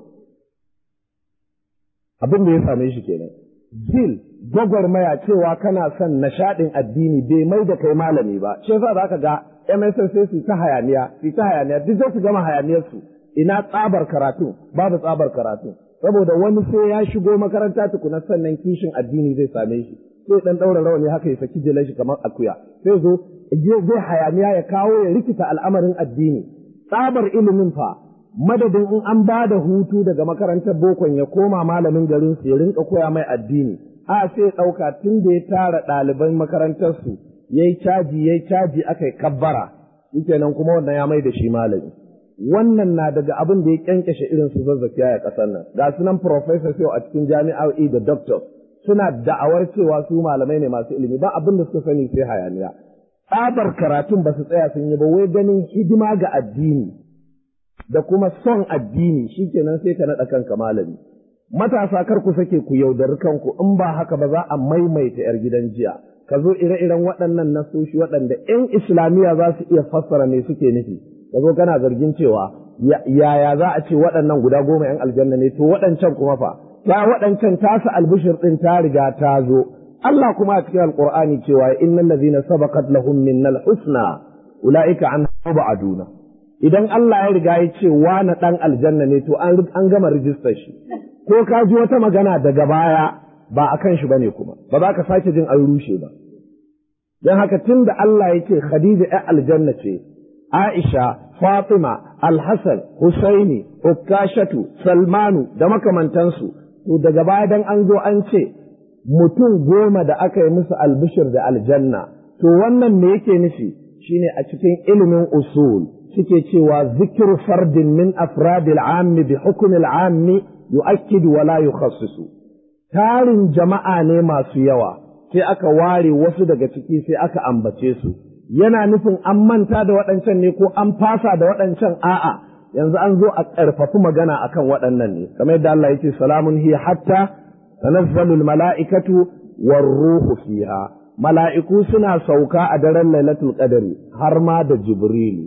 abin da ya same shi kenan bil gwagwarmaya cewa kana son nishaɗin addini bai mai da kai malami ba shi yasa zaka ga MSN sai su ta hayaniya su ta hayaniya duk da su gama hayaniyar su ina tsabar karatu babu tsabar karatu saboda wani sai ya shigo makaranta tukuna sannan kishin addini zai same shi sai dan daura rawani haka ya saki jilan shi kamar akuya sai zo zai hayaniya ya kawo ya rikita al'amarin addini tsabar ilimin fa madadin in an ba da hutu daga makarantar bokon ya koma malamin garin su ya rinka koya mai addini a sai ɗauka tun da ya tara ɗaliban makarantar su yayi caji yayi caji aka yi kabbara shikenan kuma wannan ya mai da shi malami wannan na daga abin da ya kyankyashe irin su zazzafiya a ƙasar nan ga su nan professors yau a cikin jami'o'i da doctors suna da'awar cewa su malamai ne masu ilimi ba abin da suka sani sai hayaniya tsabar karatun ba su tsaya sun yi ba wai ganin hidima ga addini da kuma son addini shikenan sai ka naɗa kanka malami matasa kar ku sake ku yaudari kanku in ba haka ba za a maimaita yar gidan jiya ka zo ire-iren waɗannan nasoshi waɗanda 'yan islamiyya za su iya fassara me suke nufi ka zo kana zargin cewa yaya za a ce waɗannan guda goma 'yan aljanna ne to waɗancan kuma fa ya waɗancan tasu albishir ɗin ta riga ta zo Allah kuma a cikin alƙur'ani cewa innal ladhina sabaqat lahum minnal husna ulaika an ba'aduna idan Allah ya riga ya ce na ɗan aljanna ne to an gama rijistar shi ko ka ji wata magana daga baya ba a kan shi bane kuma ba za ka sake jin an rushe ba don haka tun da Allah ya ce Khadija ya aljanna ce Aisha Fatima Alhassan Husaini Ukashatu Salmanu da makamantansu to daga baya dan an zo an ce mutum goma da aka yi musu albishir da aljanna to wannan me yake nufi shine a cikin ilimin usul suke cewa zikir fardin min afradil ammi bi hukmil ammi yu'akkidu wa la yukhassisu tarin jama'a ne masu yawa sai aka ware wasu daga ciki sai aka ambace su yana nufin an manta da waɗancan ne ko an fasa da waɗancan a'a yanzu an zo a ƙarfafi magana akan waɗannan ne kamar yadda Allah yake salamun hiya hatta tanazzalul mala'ikatu war ruhu fiha mala'iku suna sauka a daren lailatul qadari har ma da jibrilu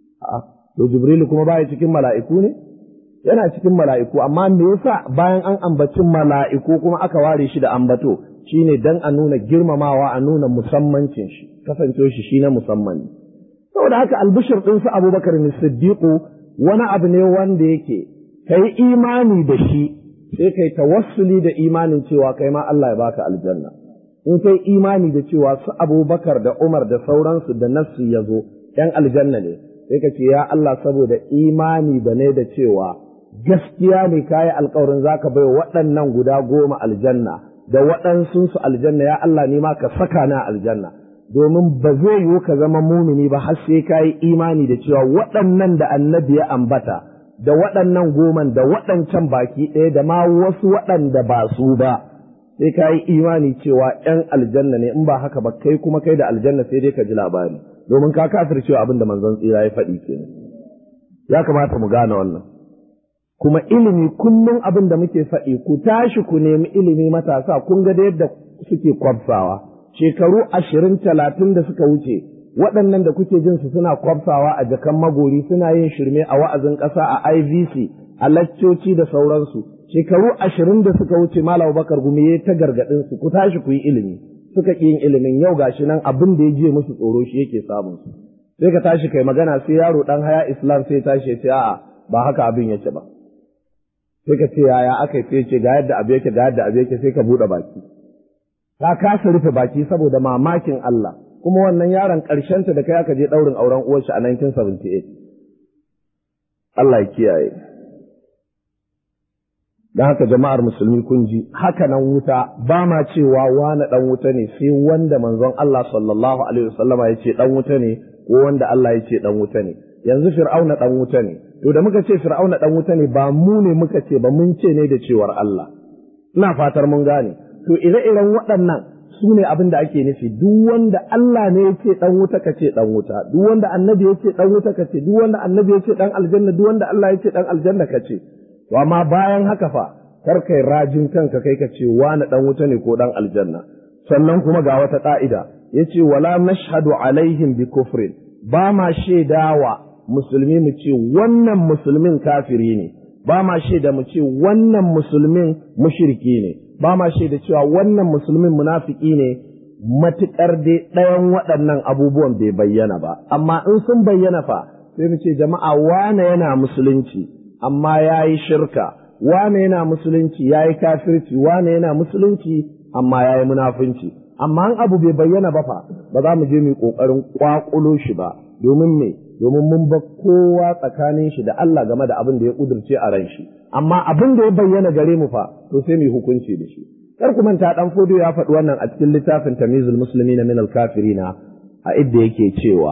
to jibrilu kuma baya cikin mala'iku ne yana cikin mala'iku amma me yasa bayan an ambaci mala'iku kuma aka ware shi da ambato shine dan a nuna girmamawa a nuna musammancin shi kasance shi shi na musamman saboda haka albishir din su Abubakar ne Siddiqu wani abu ne wanda yake kai imani da shi sai kai tawassuli da imanin cewa kai ma Allah ya baka aljanna in kai imani da cewa su Abubakar da Umar da sauransu da nassu ya zo ‘yan aljanna ne sai ka ce ya Allah saboda imani da ne da cewa gaskiya ne kayi alkawarin zaka bai waɗannan guda goma aljanna da waɗansu su aljanna ya Allah ne ma ka saka na aljanna domin ba zai yiwu ka zama mumini ba har sai kayi imani da cewa waɗannan da annabi ya ambata da waɗannan goman da waɗancan baki ɗaya da ma wasu waɗanda ba su ba sai kayi imani cewa ‘yan aljanna ne in ba haka ba kai kuma kai da aljanna sai dai ka ji labari domin ka kafir cewa abin da manzon tsira ya faɗi kenan ya kamata mu gane wannan kuma ilimi kullum abin da muke faɗi ku tashi ku nemi ilimi matasa kun ga da yadda suke kwafsawa shekaru ashirin talatin da suka wuce waɗannan da kuke jin su suna kwafsawa a jakan magori suna yin shirme a wa'azin ƙasa a IVC a laccoci da sauransu shekaru ashirin da suka wuce Malam Bakar Gumi ya ta gargaɗin su ku tashi ku yi ilimi suka ƙi yin ilimin yau gashi nan abin da ya je musu tsoro shi yake samun su sai ka tashi kai magana sai yaro dan haya Islam sai tashi ya ce a'a ba haka abin yake ba sai ka ce yaya aka sai ce ga yadda abu yake ga yadda abu yake sai ka buɗe baki ka kasa rufe baki saboda mamakin Allah kuma wannan yaron ƙarshenta da kai aka je ɗaurin auren uwarshi a 1978 Allah ya kiyaye don haka jama'ar musulmi kun ji haka nan wuta ba ma cewa wani ɗan wuta ne sai wanda manzon Allah sallallahu alaihi wasallama ya ce ɗan wuta ne ko wanda Allah ya ce ɗan wuta ne yanzu fir'auna ɗan wuta ne to da muka ce fir'auna ɗan wuta ne ba mu ne muka ce ba mun ce ne da cewar Allah ina fatar mun gane to ire-iren waɗannan su ne abin da ake nufi duk wanda Allah ne ya ce ɗan wuta ka ce ɗan wuta duk wanda annabi ya ce ɗan wuta ka ce duk wanda annabi ya ce ɗan aljanna duk wanda Allah ya ce ɗan aljanna ka ce to amma bayan haka fa kar kai rajin kanka kai ka ce wani ɗan wuta ne ko ɗan aljanna sannan kuma ga wata ƙa'ida ya ce wala nashhadu alaihim bi kufrin ba ma shaidawa musulmi mu ce wannan musulmin kafiri ne ba ma shaida mu ce wannan musulmin mushriki ne ba ma shaida cewa wannan musulmin munafiki ne matuƙar dai ɗayan waɗannan abubuwan bai bayyana ba amma in sun bayyana fa sai mu ce jama'a wane yana musulunci amma ya yi shirka wane yana musulunci ya yi kafirci wane yana musulunci amma ya yi munafunci amma an abu bai bayyana ba fa ba za mu je mu ƙoƙarin ƙwaƙulo shi ba domin me domin mun ba kowa tsakanin shi da Allah game da abin da ya ƙudurce a ran shi amma abin da ya bayyana gare mu fa to sai mu hukunci da shi kar ku manta dan fodo ya faɗi wannan a cikin littafin tamizul muslimina min al kafirina a idda yake cewa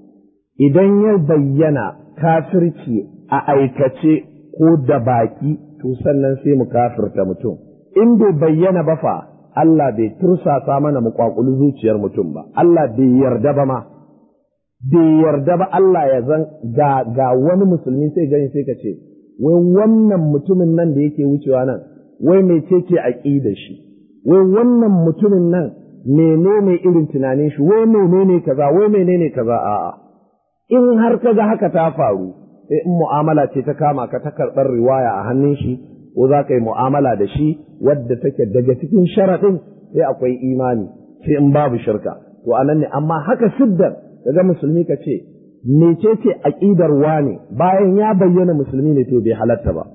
idan ya bayyana kafirci a aikace ko da baki to sannan sai mu kafirta mutum in bai bayyana ba fa Allah bai tursasa mana mu kwakuli zuciyar mutum ba Allah bai yarda ba ma bai yarda ba Allah ya zan ga ga wani musulmi sai gani sai ka ce wai wannan mutumin nan da yake wucewa nan wai mecece aqidar shi wai wannan mutumin nan menene irin tunanin shi wai menene kaza wai menene kaza a'a in har kaga haka ta faru sai in mu'amala ce ta kama ka ta karɓar riwaya a hannun shi ko za ka yi mu'amala da shi wadda take daga cikin sharaɗin sai akwai imani sai in babu shirka to anan ne amma haka siddar daga musulmi ka ce mecece aqidar wane bayan ya bayyana musulmi ne to bai halatta ba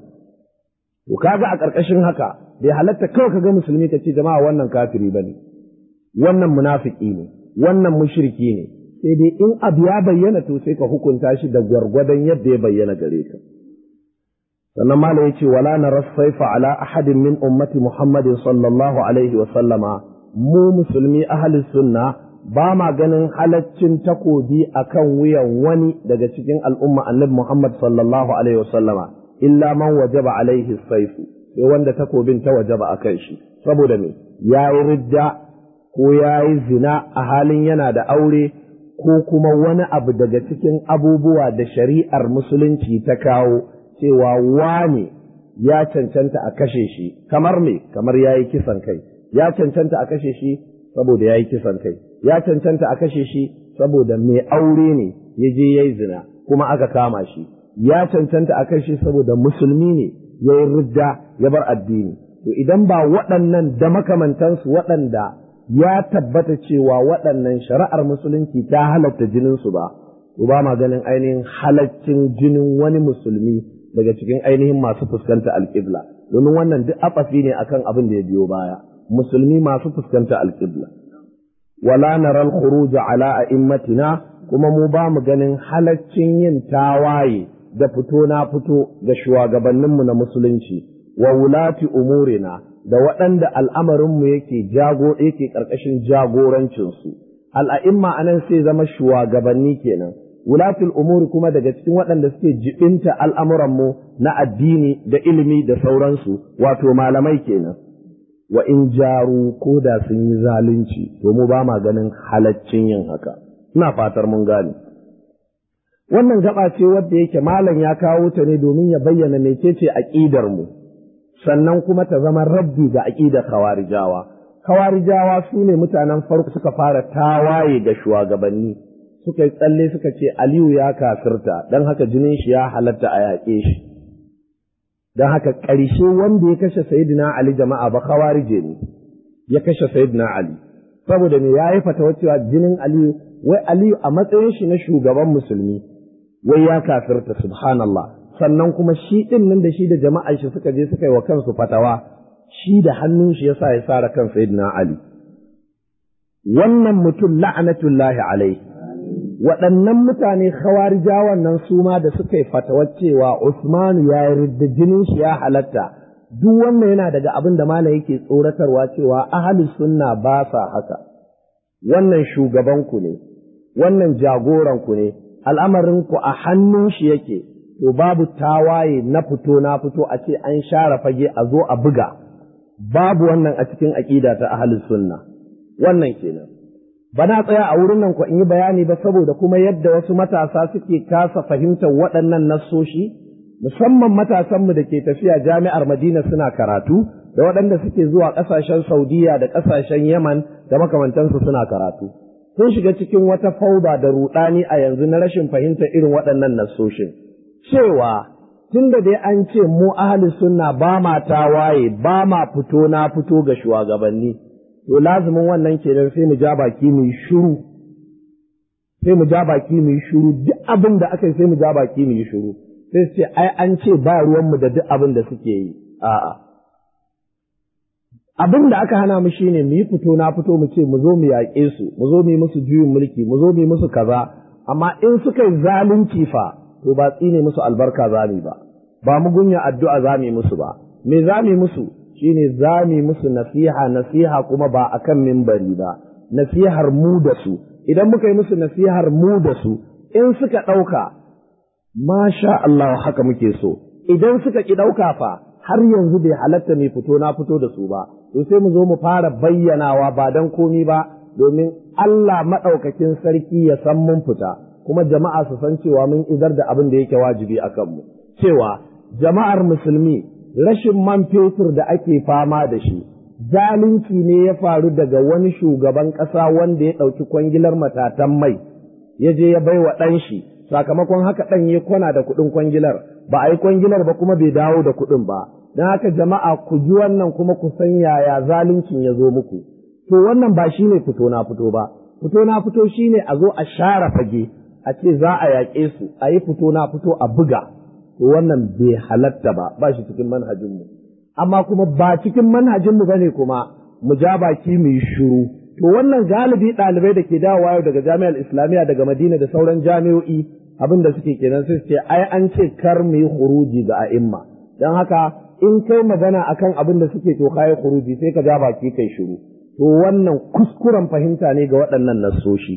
to kaga a ƙarƙashin haka bai halatta kawai kaga musulmi ka ce jama'a wannan kafiri bane wannan munafiki ne wannan mushriki ne sai dai in abu ya bayyana to sai ka hukunta shi da gwargwadon yadda ya bayyana gare ka sannan mala ya ce wala na rassaifa ala ahadin min ummati muhammadin sallallahu alaihi wa sallama mu musulmi ahli sunna ba ma ganin halaccin takobi akan wuyan wani daga cikin al'umma annabi muhammad sallallahu alaihi wa sallama illa man wajaba alaihi saifu sai wanda takobin ta wajaba akan shi saboda me yayi ridda ko yayi zina a halin yana da aure ko kuma wani abu daga cikin abubuwa da shari'ar musulunci ta kawo cewa wane ya cancanta a kashe shi kamar me kamar ya yi kisan kai ya cancanta a kashe shi saboda ya yi kisan kai ya cancanta a kashe shi saboda mai aure ne ya je ya yi zina kuma aka kama shi ya cancanta a kashe saboda musulmi ne ya yi ridda ya bar addini to idan ba waɗannan da makamantansu waɗanda ya tabbata cewa waɗannan shari'ar musulunci ta halatta jininsu ba, to ba ma ganin ainihin halaccin jinin wani musulmi daga cikin ainihin masu fuskanta alƙibla, domin wannan duk afafi ne akan abin da ya biyo baya, musulmi masu fuskanta alƙibla. Wala naral khuruj ala a'immatina kuma mu ba mu ganin halaccin yin tawaye da fito na fito ga shugabanninmu na musulunci wa wulati umurina da waɗanda al'amarinmu yake jago yake ƙarƙashin jagorancinsu, al'a'imma a nan sai zama shugabanni kenan, wulatul umuri kuma daga cikin waɗanda suke jibinta al'amuranmu na addini da ilimi da sauransu, wato malamai kenan. Wa in jaru ko da sun yi zalunci, to mu ba ma ganin halaccin yin haka, ina fatar mun gane. Wannan gaba ce wadda yake malam ya kawo ta ne domin ya bayyana mecece aƙidar mu. sannan kuma ta zama rabbi ga aƙidar khawarijawa khawarijawa su ne mutanen farko suka fara tawaye ga shugabanni suka yi tsalle suka ce aliyu ya kafirta don haka jinin shi ya halatta a yaƙe shi don haka ƙarshe wanda ya kashe sayidina ali jama'a ba khawarije ne ya kashe sayidina ali saboda me ya yi fatawa cewa jinin aliyu wai aliyu a matsayin shi na shugaban musulmi wai ya kafirta subhanallah sannan kuma shi ɗin nan da shi da jama'ar shi suka je suka yi wa kansu fatawa shi da hannun shi yasa ya sara kan sayyidina Ali wannan mutum la'anatullahi alaihi waɗannan mutane khawarijawan nan su ma da suka yi fatawa cewa Usman ya yi da jinin shi ya halatta duk wannan yana daga abin da malam yake tsoratarwa cewa ahli sunna ba sa haka wannan shugabanku ne wannan jagoranku ne al'amarinku a hannun shi yake to babu tawaye na fito na fito a ce an share fage a zo a buga babu wannan a cikin aƙida ta ahlus sunna wannan kenan bana tsaya a wurin nan ko in yi bayani ba saboda kuma yadda wasu matasa suke kasa fahimtar waɗannan nassoshi musamman matasanmu da ke tafiya jami'ar Madina suna karatu da waɗanda suke zuwa ƙasashen Saudiya da ƙasashen Yaman da makamantansu suna karatu sun shiga cikin wata fauda da rudani a yanzu na rashin fahimtar irin waɗannan nassoshin cewa tun da dai an ce mu ahli sunna ba ma tawaye ba ma fito na fito ga shugabanni to lazumin wannan kenan sai mu ja baki mu yi shiru sai mu ja baki mu yi shiru duk abin da aka yi sai mu ja baki mu yi shiru sai su ce ai an ce ba ruwanmu da duk abin da suke yi a'a abin da aka hana mu shine mu yi fito na fito mu ce mu zo mu yaƙe su mu zo mu yi musu juyin mulki mu zo mu yi musu kaza amma in suka yi zalunci fa to ba tsine musu albarka za mu ba ba mu gunya addu'a za mu musu ba me za mu musu shine za mu musu nasiha nasiha kuma ba akan mimbari ba nasihar mu da su idan muka yi musu nasihar mu da su in suka ɗauka masha Allah haka muke so idan suka ki ɗauka fa har yanzu bai halatta mai fito na fito da su ba to sai mu zo mu fara bayyanawa ba don komi ba domin Allah maɗaukakin sarki ya san mun fita kuma jama'a su san cewa mun idar da abin da yake wajibi a kanmu cewa jama'ar musulmi rashin man fetur da ake fama da shi zalunci ne ya faru daga wani shugaban ƙasa wanda ya ɗauki kwangilar matatan mai ya je ya baiwa ɗan shi sakamakon haka ɗan ya kwana da kuɗin kwangilar ba a yi kwangilar ba kuma bai dawo da kuɗin ba don haka jama'a ku ji wannan kuma ku san yaya zaluncin ya zo muku to wannan ba shine fito na fito ba fito na fito shine a zo a share fage a ce za a yaƙe su a yi fito na fito a buga to wannan bai halatta ba ba shi cikin manhajinmu amma kuma ba cikin manhajinmu bane kuma mu ja baki mu yi shiru to wannan galibi ɗalibai da ke dawowa yau daga jami'ar islamiyya daga madina da sauran jami'o'i abin da suke kenan sai ce ai an ce kar mu yi huruji ga a'imma don haka in kai magana akan abin da suke to kai huruji sai ka ja baki kai shiru to wannan kuskuren fahimta ne ga waɗannan nassoshi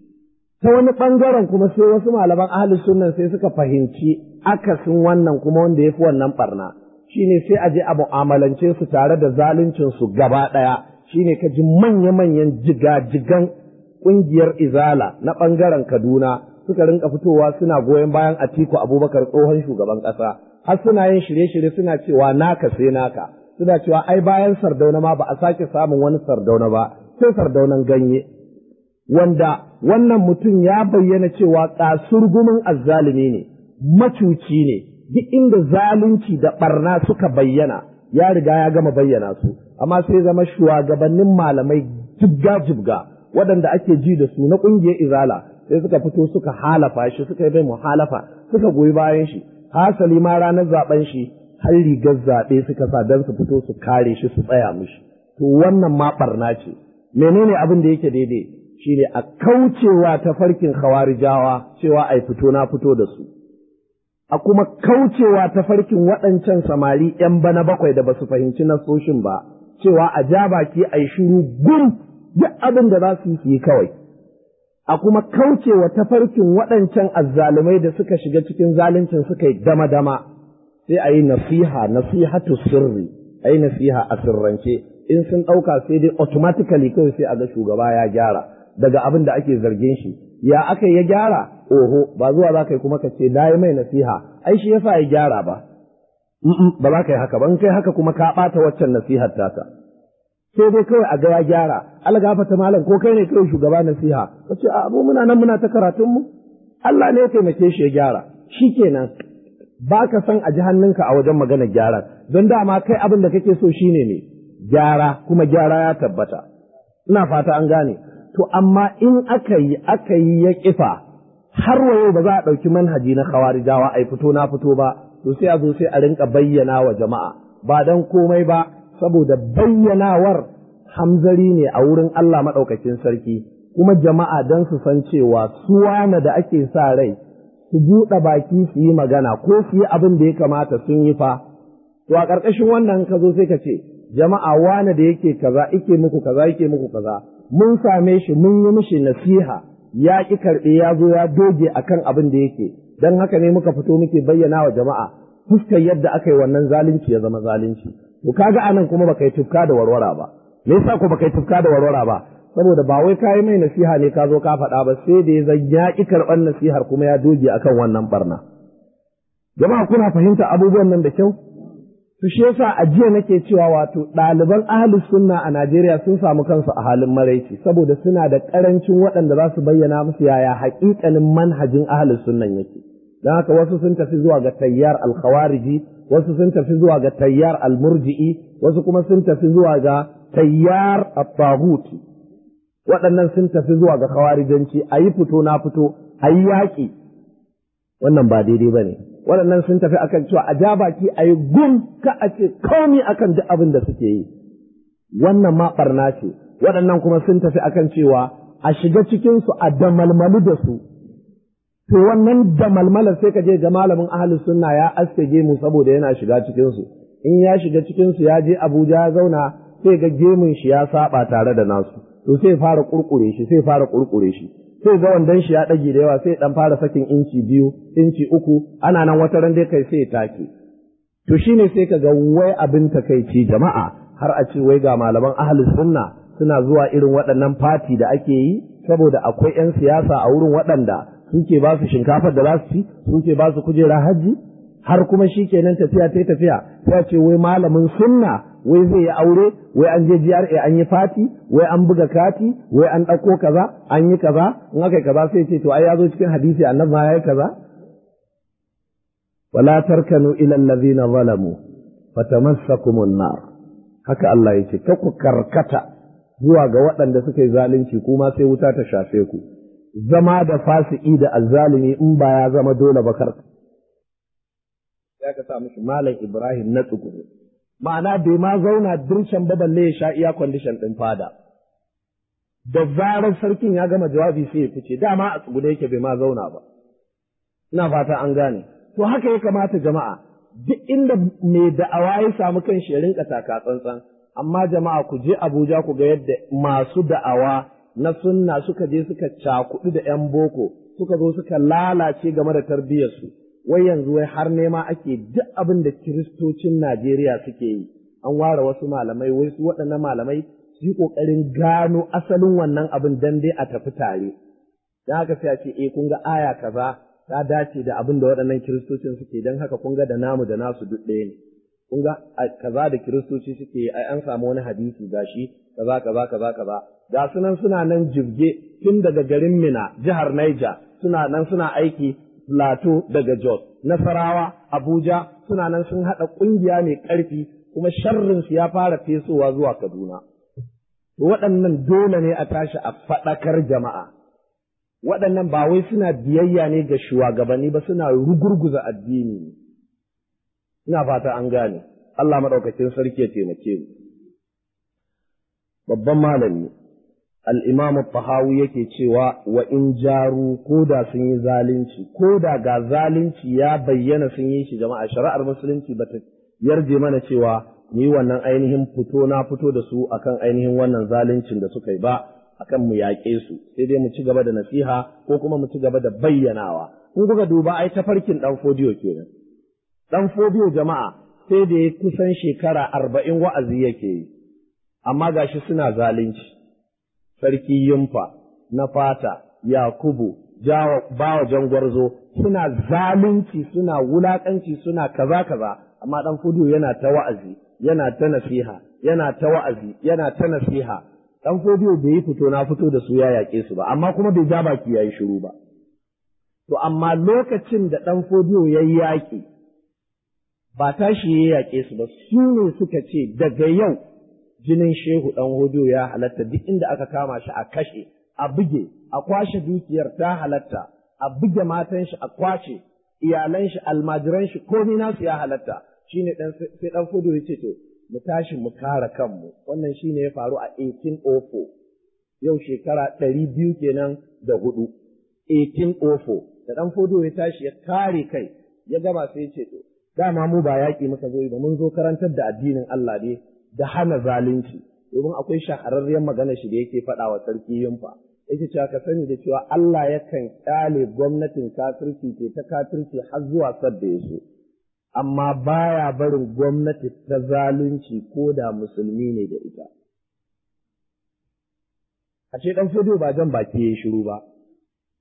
ta wani ɓangaren kuma sai wasu malaman ahli sunnan sai suka fahimci akasin wannan kuma wanda ya fi wannan barna shine sai a je a mu'amalance su tare da zaluncin su gaba ɗaya shine ka ji manya-manyan jigajigan ƙungiyar izala na ɓangaren kaduna suka rinka fitowa suna goyon bayan atiku abubakar tsohon shugaban ƙasa har suna yin shirye-shirye suna cewa naka sai naka suna cewa ai bayan sardauna ma ba a sake samun wani sardauna ba sai sardaunan ganye wanda wannan mutum ya bayyana cewa kasurgumin azzalumi ne macuci ne duk inda zalunci da barna suka bayyana ya riga ya gama bayyana su amma sai zama shugabannin malamai jibga-jibga waɗanda ake ji da su na ƙungiyar izala sai suka fito suka halafa shi suka yi bai muhalafa suka goyi bayan shi hasali ma ranar zaben shi har rigar zaɓe suka sa don su fito su kare shi su tsaya mishi to wannan ma barna ce menene abin da yake daidai shine a kaucewa ta farkin khawarijawa cewa ai fito na fito da su a kuma kaucewa ta farkin waɗancan samari ‘yan bana bakwai da ba su fahimci nasoshin ba cewa a ja baki a yi shiru gum duk abin da za su yi kawai a kuma kaucewa ta farkin waɗancan azzalumai da suka shiga cikin zaluncin suka yi dama-dama sai a yi nasiha nasihatu sirri a yi nasiha a sirrance in sun ɗauka sai dai automatically kawai sai a ga shugaba ya gyara daga abin da ake zargin shi ya aka ya gyara oho ba zuwa za ka yi kuma ka ce na yi mai nasiha ai shi yasa ya gyara ba ba za ka yi haka ba in kai haka kuma ka ɓata waccan nasihar tata sai dai kawai a ga ya gyara algafata malam ko kai ne kawai shugaba nasiha ka ce a mu muna nan muna ta karatun mu Allah ne ya taimake shi ya gyara shikenan ba ka san a ji hannunka a wajen maganar gyaran don dama kai abin da kake so shine ne gyara kuma gyara ya tabbata ina fata an gane to amma in aka yi aka yi ya kifa har wayo ba za a ɗauki manhaji na khawarijawa ai fito na fito ba to sai a zo sai a rinka bayyana wa jama'a ba dan komai ba saboda bayyanawar hamzari ne a wurin Allah maɗaukakin sarki kuma jama'a don su san cewa suwana da ake sa rai su buɗe baki su yi magana ko su yi abin da ya kamata sun yi fa to a ƙarƙashin wannan ka zo sai ka ce jama'a wane da yake kaza ike muku kaza yake muku kaza mun same shi mun yi mishi nasiha ya ƙi karɓe ya zo ya doge akan abin da yake don haka ne muka fito muke bayyana wa jama'a fuskar yadda aka yi wannan zalunci ya zama zalunci to kaga anan kuma baka yi tufka da warwara ba me yasa ko baka yi tufka da warwara ba saboda ba wai kayi mai nasiha ne ka zo ka faɗa ba sai da ya zan ya ƙi karɓar nasihar kuma ya doge akan wannan barna jama'a kuna fahimta abubuwan nan da kyau su shi yasa a jiya nake cewa wato ɗaliban ahlus sunna a Najeriya sun samu kansu a halin maraici saboda suna da ƙarancin waɗanda za su bayyana musu yaya haƙiƙanin manhajin ahlus sunnan yake don haka wasu sun tafi zuwa ga tayyar alkhawariji wasu sun tafi zuwa ga tayyar almurji'i wasu kuma sun tafi zuwa ga tayyar at-taghuti waɗannan sun tafi zuwa ga khawarijanci a yi fito na fito a yi yaƙi wannan ba daidai ba ne waɗannan sun tafi akan cewa a ja baki a yi gum ka a ce komi akan duk abin da suke yi wannan ma ɓarna ce waɗannan kuma sun tafi akan cewa a shiga cikinsu a damalmalu da su to wannan damalmala sai ka je ga malamin ahlus sunna ya aske gemu saboda yana shiga cikinsu in ya shiga cikinsu ya je abuja ya zauna sai ga gemun shi ya saba tare da nasu to sai fara kurkure shi sai fara kurkure shi sai ga wandon shi ya ɗage da yawa sai dan fara sakin inci biyu inci uku ana nan wata ran dai kai sai ya take to shine sai ka ga wai abin takaici jama'a har a ce wai ga malaman ahlus sunna suna zuwa irin waɗannan fati da ake yi saboda akwai 'yan siyasa a wurin waɗanda suke ba su shinkafar da za su ci suke ba su kujera hajji har kuma shi kenan tafiya ta tafiya sai ce wai malamin sunna wai zai yi aure wai an je GRA an yi fati wai an buga kati wai an ɗauko kaza an yi kaza in aka yi kaza sai ce to ai ya zo cikin hadisi annabi ma yayi kaza wala tarkanu ila allazina zalamu fatamassakumun nar haka Allah yake ka ku karkata zuwa ga waɗanda suka yi zalunci kuma sai wuta ta shafe ku zama da fasiki da azzalimi in ba ya zama dole ba karka ya ka sa mishi malam Ibrahim na tsuguru ma'ana bai ma zauna dirshan ba balle ya sha iya kwandishan ɗin fada. Da zarar sarkin ya gama jawabi sai ya fice, dama a tsugune yake bai ma zauna ba. Ina fata an gane. To haka ya kamata jama'a, duk inda mai da'awa ya samu kan shi ya rinka taka tsantsan, amma jama'a ku je Abuja ku ga yadda masu da'awa na sunna suka je suka cakuɗu da ‘yan boko, suka zo suka lalace game da tarbiyyarsu. wai yanzu wai har nema ake duk abin da kiristocin Najeriya suke yi, an ware wasu malamai, wai su waɗannan malamai su yi ƙoƙarin gano asalin wannan abin dan dai a tafi tare. Don haka sai a ce, eh kun ga aya kaza ta dace da abin da waɗannan kiristocin suke don haka kun ga da namu da nasu duk ɗaya ne. Kun ga kaza da kiristoci suke yi, ai an samu wani hadisi gashi kaza kaza kaza kaza. Ga sunan suna nan jibge tun daga garin Mina, jihar Niger, suna nan suna aiki Plateau daga Jos, Nasarawa, Abuja suna nan sun haɗa ƙungiya mai ƙarfi kuma sharrinsu ya fara fesowa zuwa Kaduna. Waɗannan dole ne a tashi a faɗakar jama'a. Waɗannan ba wai suna biyayya ne ga shugabanni ba suna rugurguza addini ne. Ina fata an gane, Allah maɗaukacin sarki ya taimake mu. Babban malami, al'imamu Fahawi yake cewa wa in jaru ko da sun yi zalunci, ko da ga zalunci ya bayyana sun yi shi jama'a shari'ar musulunci ba ta yarje mana cewa ni wannan ainihin fito na fito da su akan ainihin wannan zaluncin da suka yi ba akan mu yaƙe su sai dai mu ci gaba da nasiha ko kuma mu ci gaba da bayyanawa in kuka duba ai tafarkin ɗan fodiyo kenan ɗan fodiyo jama'a sai da ya kusan shekara arba'in wa'azi yake yi amma gashi suna zalunci sarki yumfa na fata yakubu jawa bawa jangwarzo suna zalunci suna wulakanci suna kaza kaza amma dan fudu yana ta wa'azi yana ta nasiha yana ta wa'azi yana ta nasiha dan fudu bai yi fito na fito da su ya yaƙe su ba amma kuma bai ja baki yayi shiru ba to amma lokacin da dan fudu yayi yaƙi ba tashi ya yaƙe su ba su ne suka ce daga yau jinin shehu ɗan hudu ya halatta duk inda aka kama shi a kashe, a buge, a kwashe dukiyar ta halatta, a buge matan shi a kwace, iyalan shi, almajiran shi, komi nasu ya halatta. Shi ne sai ɗan hudu ya ce to, mu tashi mu kare kanmu. Wannan shi ne ya faru a 1804. Yau shekara ɗari biyu kenan da hudu. 1804. Da ɗan hudu ya tashi ya kare kai, ya gama sai ya ce to, dama mu ba yaƙi muka zo ba mun zo karantar da addinin Allah ne da hana zalunci domin akwai shahararriyar magana shi da yake faɗa wa sarki yunfa yake cewa ka sani da cewa Allah yakan kyale gwamnatin kafirci ce ta kafirci har zuwa sadda ya so amma baya barin gwamnati ta zalunci ko da musulmi ne da ita a ce dan fodo ba jan baki ya shiru ba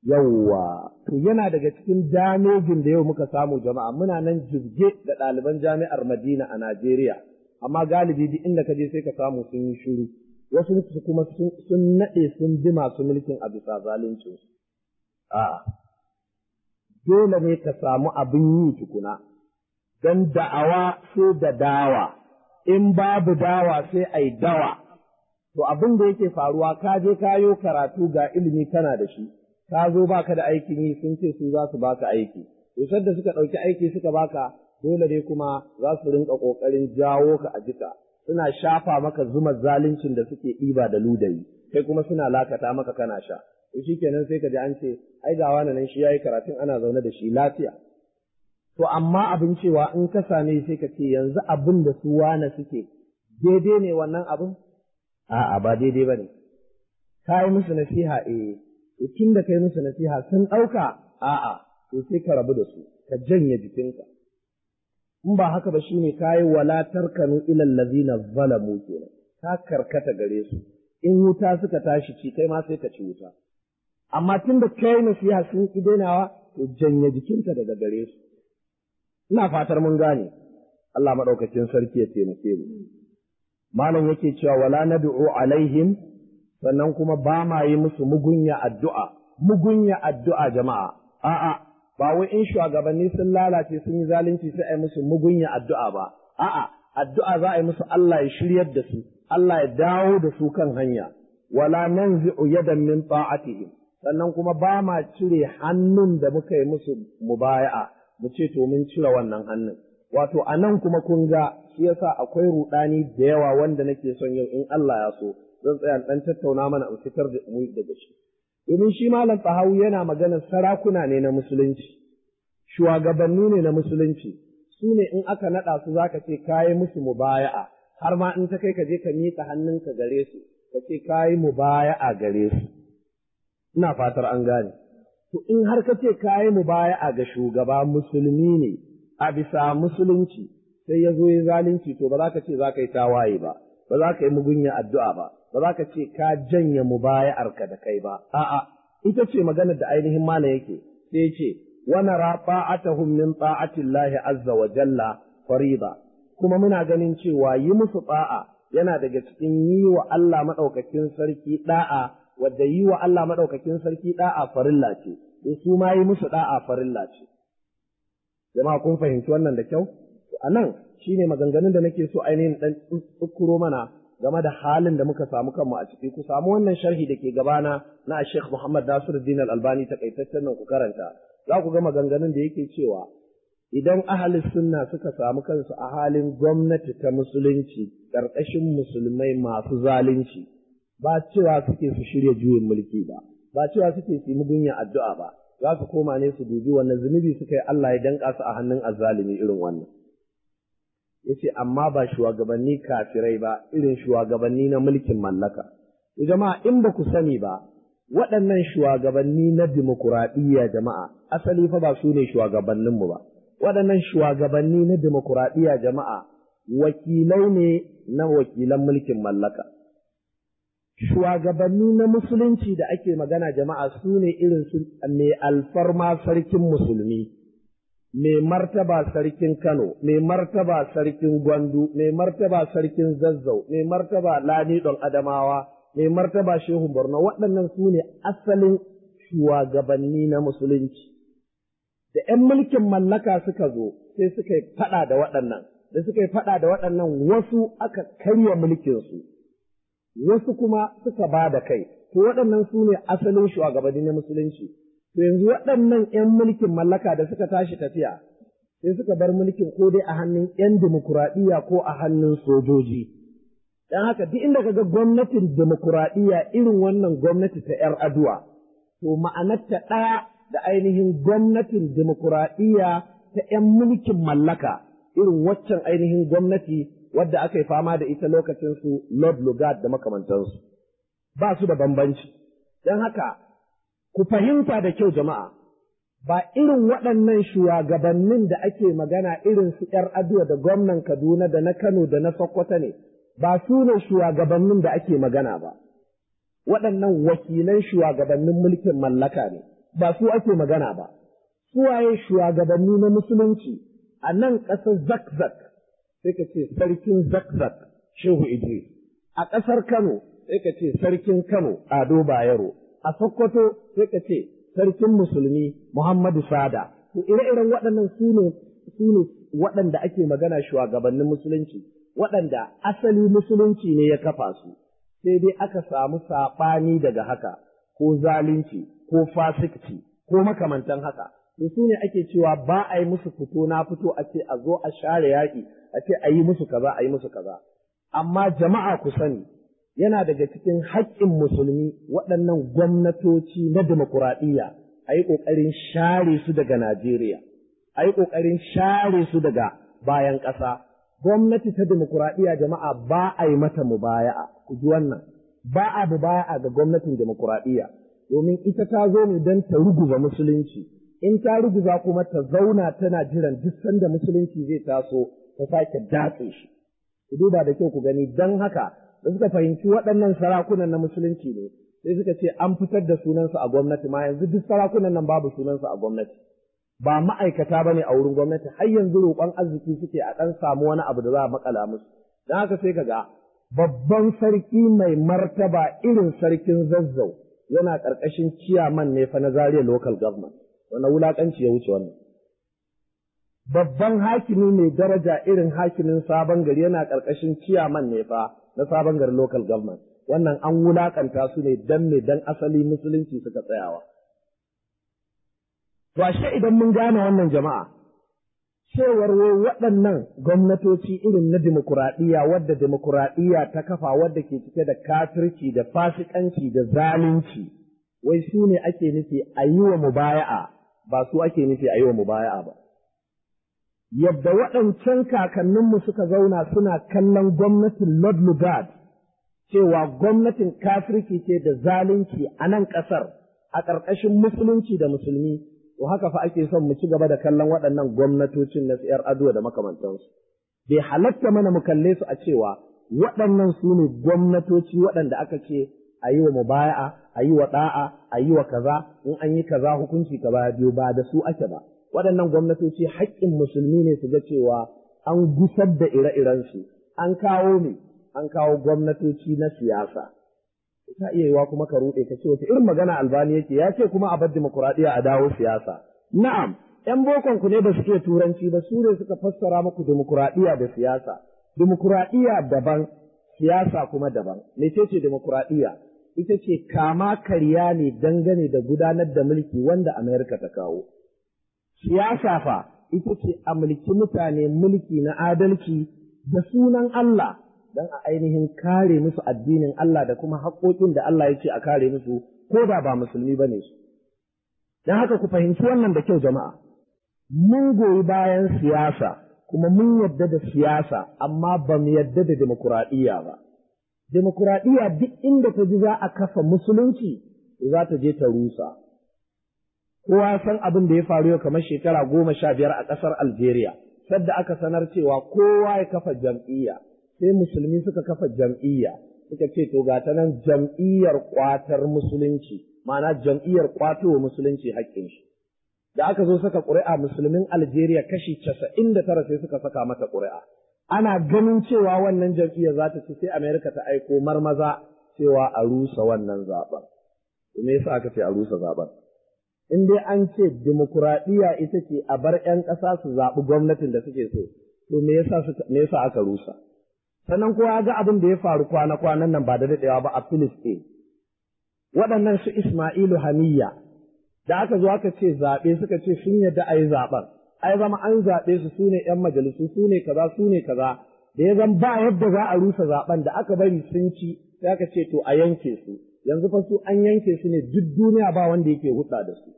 yawwa to yana daga cikin damejin da yau muka samu jama'a muna nan jibge da ɗaliban jami'ar Madina a Najeriya amma galibi duk inda ka je sai ka samu sun yi shiru wasu su kuma sun naɗe sun bi masu mulkin a bisa zalunci a'a dole ne ka samu abin yi tukuna don da'awa sai da dawa in babu dawa sai ai dawa to abin da yake faruwa ka je kayo karatu ga ilimi kana da shi ka zo baka da aikin yi sun ce su za su baka aiki to da suka ɗauki aiki suka baka dole ne kuma za su rinka ƙoƙarin jawo ka a jika suna shafa maka zuma zaluncin da suke ɗiba da ludayi kai kuma suna lakata maka kana sha to shikenan sai ka ji an ce ai ga wani nan shi yayi karatun ana zaune da shi lafiya to amma abin cewa in ka same sai ka ce yanzu abin da su wane suke daidai ne wannan abin a'a ba daidai bane ka yi musu nasiha eh to tun da kai musu nasiha sun ɗauka a'a to sai ka rabu da su ka janye jikinka in ba haka ba shine kayi wala tarkanu ilal ladina zalamu kenan ka karkata gare su in wuta suka tashi ci kai ma sai ka ci wuta amma tun da kai nasiha sun ki dainawa to janye jikinka daga gare su ina fatar mun gane Allah madaukakin sarki ya taimake mu malam yake cewa wala nad'u alaihim sannan kuma ba ma yi musu mugunya addu'a mugunya addu'a jama'a a'a ba wai in shugabanni sun lalace sun yi zalunci sai a yi musu mugunya addu'a ba, a'a, addu'a za a yi musu Allah ya shiryar da su, Allah ya dawo da su kan hanya, wala nan zi'u yadan min ta'atihim sannan kuma ba ma cire hannun da muka yi musu mubaya'a, mu ce to mun cire wannan hannun. Wato, a nan kuma kun ga shi yasa akwai ruɗani da yawa wanda nake son yau in Allah ya so, zan tsaya ɗan tattauna mana in fitar da mu daga shi. domin shi malam fahawu yana maganar sarakuna ne na musulunci, shugabanni ne na musulunci, su ne in aka naɗa su za ka ce kayi musu mubaya'a, har ma in ta kai ka je ka miƙa hannunka gare su, ka ce kayi mubaya'a gare su. Ina fatar an gane. To in har ka ce kayi mubaya'a ga shugaba musulmi ne a bisa musulunci, sai ya zo ya zalunci to ba za ka ce za ka yi tawaye ba, ba za ka yi mugunya addu'a ba, ba za ka ce ka janye mubaya'arka da kai ba, a'a, ita ce maganar da ainihin malam yake, sai ce, wani rafa'atahum min ta'atillahi azza wa jalla fariba, kuma muna ganin cewa yi musu ta'a yana daga cikin yi wa Allah maɗaukakin sarki ɗa'a, wadda yi wa Allah maɗaukakin sarki ɗa'a farilla ce, su ma yi musu ɗa'a farilla ce. Jama'a kun fahimci wannan da kyau? A nan shi ne maganganun da nake so ainihin ɗan tsukuro mana game da halin da muka samu kanmu a ciki ku samu wannan sharhi da ke gabana na Sheikh Muhammad Nasiruddin Al-Albani takaitaccen nan ku karanta za ku ga maganganun da yake cewa idan ahli sunna suka samu kansu a halin gwamnati ta musulunci ƙarƙashin musulmai masu zalunci ba cewa suke su shirya juyin mulki ba ba cewa suke su yi mugunya addu'a ba za su koma ne su dubi wannan zunubi suka yi Allah ya danƙa su a hannun azzalimi irin wannan yace amma ba shugabanni kafirai ba irin shugabanni na mulkin mallaka jama'a in ba ku sani ba waɗannan shugabanni na dimokuraɗiyya jama'a asali fa ba su ne shugabanninmu ba waɗannan shugabanni na dimokuraɗiyya jama'a wakilai ne na wakilan mulkin mallaka shugabanni na musulunci da ake magana jama'a su ne irin su mai alfarma sarkin musulmi mai martaba sarkin Kano, mai martaba sarkin Gwandu, mai martaba sarkin Zazzau, mai martaba Ladidon Adamawa, mai martaba Shehu Borno, waɗannan su ne asalin shugabanni na musulunci. Da ‘yan mulkin mallaka suka zo, sai suka yi faɗa da waɗannan, da suka yi faɗa da waɗannan wasu aka karya mulkinsu, wasu kuma suka ba da kai, to waɗannan su ne asalin shugabanni na musulunci. To yanzu waɗannan ‘yan mulkin mallaka da suka tashi tafiya, sai suka bar mulkin ko dai a hannun ‘yan dimokuraɗiyya ko a hannun sojoji. Don haka duk inda kaga gwamnatin dimokuraɗiyya irin wannan gwamnati ta ‘yar aduwa, to ma'anarta ɗaya da ainihin gwamnatin dimokuraɗiyya ta ‘yan mulkin mallaka irin waccan ainihin gwamnati wadda aka yi fama da ita lokacin su Lord Lugard da makamantansu. Ba su da bambanci. Don haka ku fahimta da kyau jama'a, ba irin waɗannan shugabannin da ake magana irin su ‘yar aduwa da gwamnan Kaduna da na Kano da na Sokoto ne, ba su ne shugabannin da ake magana ba. Waɗannan wakilan shugabannin mulkin mallaka ne, ba su ake magana ba suwaye shugabanni na musulunci a nan ƙasar zakzak sai ka ce sarkin zakzak shehu idris a ƙasar kano sai ka ce sarkin kano ado bayero a sokoto sai ka ce sarkin musulmi muhammadu sada to ire-iren waɗannan su ne su ne waɗanda ake magana shugabannin musulunci waɗanda asali musulunci ne ya kafa su sai dai aka samu saɓani daga haka ko zalunci ko fasikci ko makamantan haka to su ne ake cewa ba a yi musu fito na fito a ce a zo a share yaƙi a ce a yi musu kaza a yi musu kaza amma jama'a ku sani yana daga cikin haƙƙin musulmi waɗannan gwamnatoci na demokuraɗiyya a yi ƙoƙarin share su daga Najeriya a yi ƙoƙarin share su daga bayan ƙasa gwamnati ta demokuraɗiyya jama'a ba a yi mata mubaya'a ku ji wannan ba a mubaya'a ga gwamnatin demokuraɗiyya domin ita ta zo ne don ta ruguza musulunci in ta ruguza kuma ta zauna tana jiran duk sanda musulunci zai taso ta sake datse shi ku duba da kyau ku gani don haka da suka fahimci waɗannan sarakunan na musulunci ne sai suka ce an fitar da sunansu a gwamnati ma yanzu duk sarakunan nan babu sunansu a gwamnati ba ma'aikata ba ne a wurin gwamnati har yanzu roƙon arziki suke a ɗan samu wani abu da za a makala musu don haka sai ka ga babban sarki mai martaba irin sarkin zazzau yana ƙarƙashin ciyaman ne fa na Zaria local government wani wulaƙanci ya wuce wannan babban hakimi mai daraja irin hakimin sabon gari yana ƙarƙashin ciyaman ne fa na sabon gari local government wannan an wulaƙanta su ne dan ne dan asali musulunci suka tsayawa to ashe idan mun gane wannan jama'a cewar wai waɗannan gwamnatoci irin na demokuraɗiyya wadda demokuraɗiyya ta kafa wadda ke cike da kafirci da fasikanci da zalunci wai su ne ake nufi a yi wa mubaya'a ba su ake nufi a yi wa mubaya'a ba yadda waɗancan kakanninmu suka zauna suna kallon gwamnatin Lord Lugard cewa gwamnatin kafirci ce da zalunci a nan ƙasar a ƙarƙashin musulunci da musulmi to haka fa ake son mu ci gaba da kallon waɗannan gwamnatocin na tsayar ado da makamantansu bai halatta mana mu kalle su a cewa waɗannan su ne gwamnatoci waɗanda aka ce a yi wa mubaya'a a yi wa ɗa'a a yi wa kaza in an yi kaza hukunci kaza biyu ba da su ake ba waɗannan gwamnatoci haƙƙin musulmi ne su ga cewa an gusar da ire-irensu an kawo ne an kawo gwamnatoci na siyasa ta iya yiwa kuma ka ruɗe ka ce wata irin magana albani yake ya ce kuma a bar dimokuraɗiyya a dawo siyasa na'am ‘yan bokon ku ne ba su ke turanci ba su ne suka fassara muku dimokuraɗiyya da siyasa dimokuraɗiyya daban siyasa kuma daban mecece dimokuraɗiyya ita ce kama karya ne dangane da gudanar da mulki wanda Amerika ta kawo siyasa fa ita ce a mulki mutane mulki na adalci da sunan Allah don a ainihin kare musu addinin Allah da kuma haƙoƙin da Allah ya ce a kare musu ko da ba musulmi ba ne su. Don haka ku fahimci wannan da kyau jama'a. Mun goyi bayan siyasa kuma mun yadda da siyasa amma ba mu yadda da demokuraɗiyya ba. Demokuraɗiyya duk inda ta ji za a kafa musulunci za ta je ta rusa. Kowa san abin da ya faru yau kamar shekara goma sha biyar a ƙasar Algeria, sadda aka sanar cewa kowa ya kafa jam'iyya. sai musulmi suka kafa jam'iyya suka ce to ga ta nan jam'iyyar kwatar musulunci ma'ana jam'iyyar kwatowa musulunci haƙƙin shi da aka zo saka ƙuri'a musulmin Algeria kashi casa'in da tara sai suka saka mata ƙuri'a ana ganin cewa wannan jam'iyya za ta ci sai Amerika ta aiko marmaza cewa a rusa wannan zaben me yasa aka ce a rusa zaben in dai an ce dimokuraɗiyya ita ce a bar 'yan ƙasa su zaɓi gwamnatin da suke so to me yasa me yasa aka rusa sannan kowa ga abin da ya faru kwana-kwanan nan ba da daɗewa ba a Filistin. Waɗannan su Ismailu Haniya, da aka zo aka ce zaɓe suka ce sun yadda a yi zaɓen, ai zama an zaɓe su su ne ‘yan majalisu su ne kaza su ne kaza, da ya zan ba yadda za a rusa zaɓen da aka bari sun ci sai aka ce to a yanke su, yanzu fa su an yanke su ne duk duniya ba wanda yake hudda da su.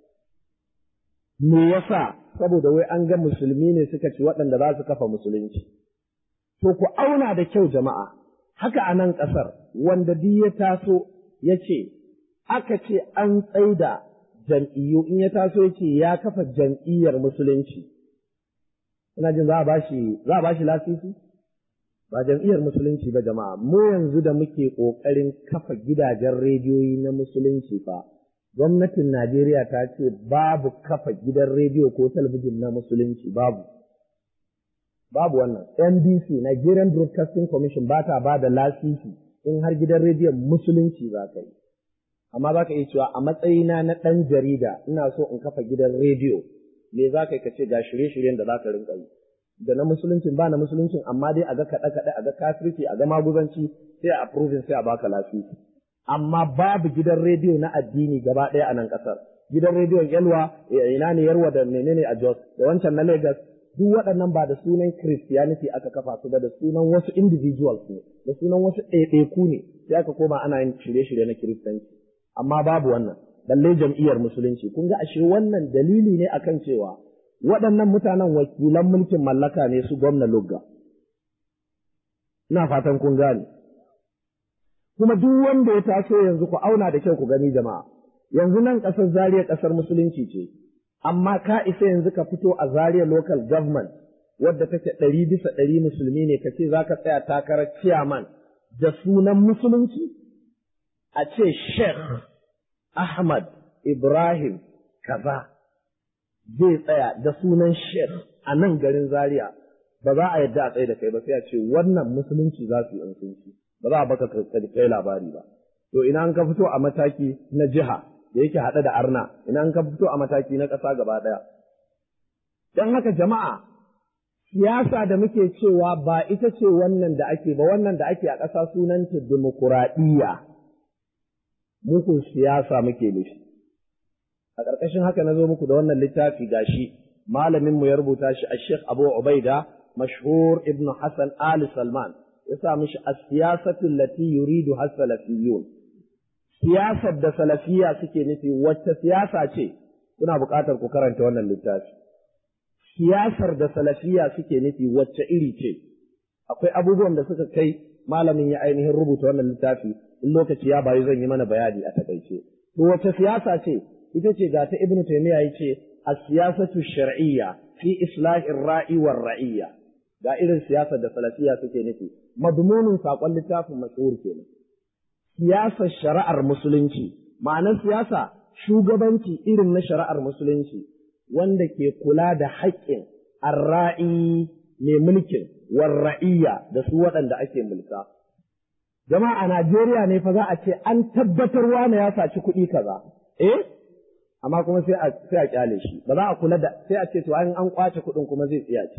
Me yasa saboda wai an ga musulmi ne suka ci waɗanda za su kafa musulunci. To ku auna da kyau jama'a, haka a nan ƙasar wanda duk ya taso ya ce, aka ce an tsaida jam'iyyu in ya taso ya ce ya kafa jam'iyyar musulunci. Ina jin za a bashi za a bashi lasisi? Ba jam'iyyar musulunci ba jama'a, mu yanzu da muke ƙoƙarin kafa gidajen rediyoyi na musulunci fa, gwamnatin Najeriya ta ce babu kafa gidan rediyo ko talabijin na musulunci babu. Babu wannan. NBC, Nigerian Broadcasting Commission ba ta ba da lasisi in har gidan rediyon musulunci za ka yi. Amma za ka iya cewa a matsayina na ɗan jarida ina so in kafa gidan rediyo me za ka yi ka ce ga shirye-shiryen da za ka rinka yi. Da na musuluncin ba na musuluncin amma dai a ga kaɗe-kaɗe a ga kafirci a ga maguzanci sai a approving sai a baka lasisi. amma babu gidan rediyo na addini gaba ɗaya a nan ƙasar. Gidan rediyon Yalwa, ina ne Yarwa da menene a Jos, da wancan na Lagos, duk waɗannan ba da sunan Christianity aka kafa su ba da sunan wasu individuals ne, da sunan wasu ɗaiɗaiku ne, sai aka koma ana yin shirye-shirye na Kiristanci. Amma babu wannan, balle jam'iyyar Musulunci. Kun ga ashe wannan dalili ne akan cewa waɗannan mutanen wakilan mulkin mallaka ne su gwamna Lugga. Ina fatan kun gane. kuma duk wanda ya taso yanzu ku auna da kyau ku gani jama'a yanzu nan ƙasar Zaria ƙasar musulunci ce amma ka isa yanzu ka fito a Zaria local government wadda take ɗari bisa ɗari musulmi ne ka ce za ka tsaya takarar chairman da sunan musulunci a ce Sheikh Ahmad Ibrahim kaza zai tsaya da sunan Sheikh a nan garin Zaria ba za a yadda a tsaye da kai ba sai a ce wannan musulunci za su yi in ba za a baka kai labari ba. To ina an ka fito a mataki na jiha da yake haɗe da arna, ina an ka fito a mataki na ƙasa gaba ɗaya. Don haka jama'a, siyasa da muke cewa ba ita ce wannan da ake ba, wannan da ake a ƙasa sunanta dimokuraɗiyya. Muku siyasa muke nufi. A ƙarƙashin haka na zo muku da wannan littafi gashi, malaminmu ya rubuta shi a Sheikh Abu Ubaida, mashhur Ibn Hassan Ali Salman. ya sa mishi a siyasatul lati yuridu has salafiyun siyasar da salafiya suke nufi wacce siyasa ce kuna buƙatar ku karanta wannan littafi siyasar da salafiya suke nufi wacce iri ce akwai abubuwan da suka kai malamin ya ainihin rubuta wannan littafi in lokaci ya bayu zan yi mana bayani a takaice to wacce siyasa ce ita ce ga ta ibnu taymiya yace as-siyasatu shar'iyya fi islahir ra'i war ra'iyya ga irin siyasar da salafiya suke nufi madmunin saƙon littafin mashhur kenan siyasar shari'ar musulunci ma'anar siyasa shugabanci irin na shari'ar musulunci wanda ke kula da haƙƙin arra'i mai mulkin warra'iyya da su waɗanda ake mulka jama'a a Najeriya ne fa za a ce an tabbatar wane ya saci kuɗi kaza eh amma kuma sai a sai a kyale shi ba za a kula da sai a ce to an an kwace kuɗin kuma zai tsiya ce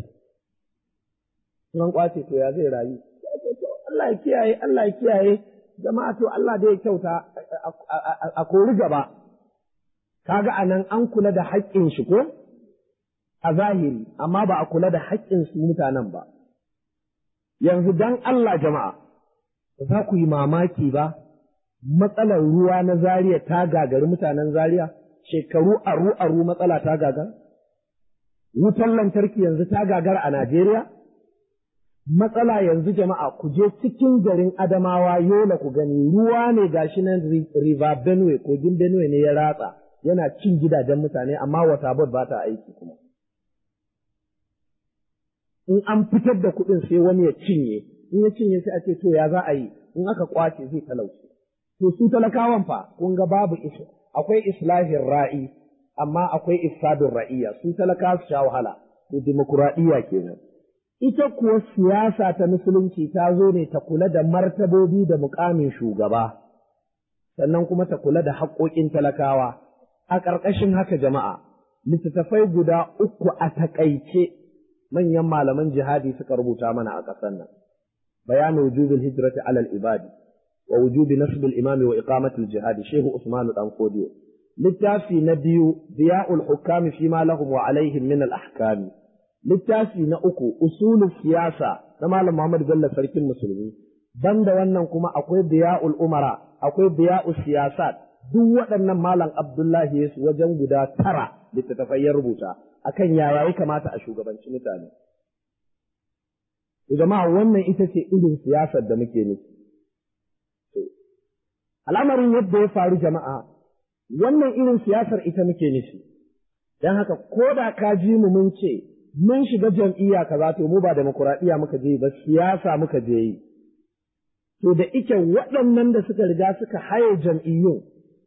in an kwace to ya zai rayu Allah ya kiyaye Allah ya kiyaye jama'a to Allah da ya kyauta a kori gaba kaga anan an kula da haƙƙin shi ko a zahiri amma ba a kula da haƙƙin su mutanen ba yanzu dan Allah jama'a ba za ku yi mamaki ba matsalar ruwa na Zaria ta gagari mutanen Zaria shekaru aru aru matsala ta gagar wutar lantarki yanzu ta gagara a Najeriya matsala yanzu jama'a ku je cikin garin Adamawa Yola ku gani ruwa ne gashi nan River Benue kogin Benue ne ya ratsa yana cin gidajen mutane amma wata board ba ta aiki kuma in an fitar da kuɗin sai wani ya cinye in ya cinye sai a ce to ya za a yi in aka kwace zai talauci to su talakawan fa kun ga babu isa akwai islahin ra'i amma akwai ifsadun ra'iyya su talaka su sha wahala to dimokuraɗiyya kenan ita kuwa siyasa ta musulunci ta zo ne ta kula da martabobi da mukamin shugaba sannan kuma ta kula da haƙoƙin talakawa a ƙarƙashin haka jama'a littattafai guda uku a taƙaice manyan malaman jihadi suka rubuta mana a ƙasar nan bayanu wujubil hijrati alal ibadi wa wujubi nasbil imami wa iqamatil jihadi shehu usmanu dan kodiyo littafi na biyu diya'ul hukami fi ma lahum wa alaihim min al ahkami littafi na uku usulul siyasa na malam Muhammad Bello sarkin musulmi banda wannan kuma akwai diya'ul umara akwai diya'ul siyasat duk waɗannan malam Abdullahi Yesu wajen guda tara littattafai ya rubuta akan yaya ya kamata a shugabanci mutane jama'a wannan ita ce irin siyasar da muke nufi al'amarin yadda ya faru jama'a wannan irin siyasar ita muke nufi don haka ko da ka ji mu mun ce mun shiga jam'iyya kaza to mu ba demokuraɗiyya muka je ba siyasa muka je yi to da ike waɗannan da suka riga suka haye jam'iyyun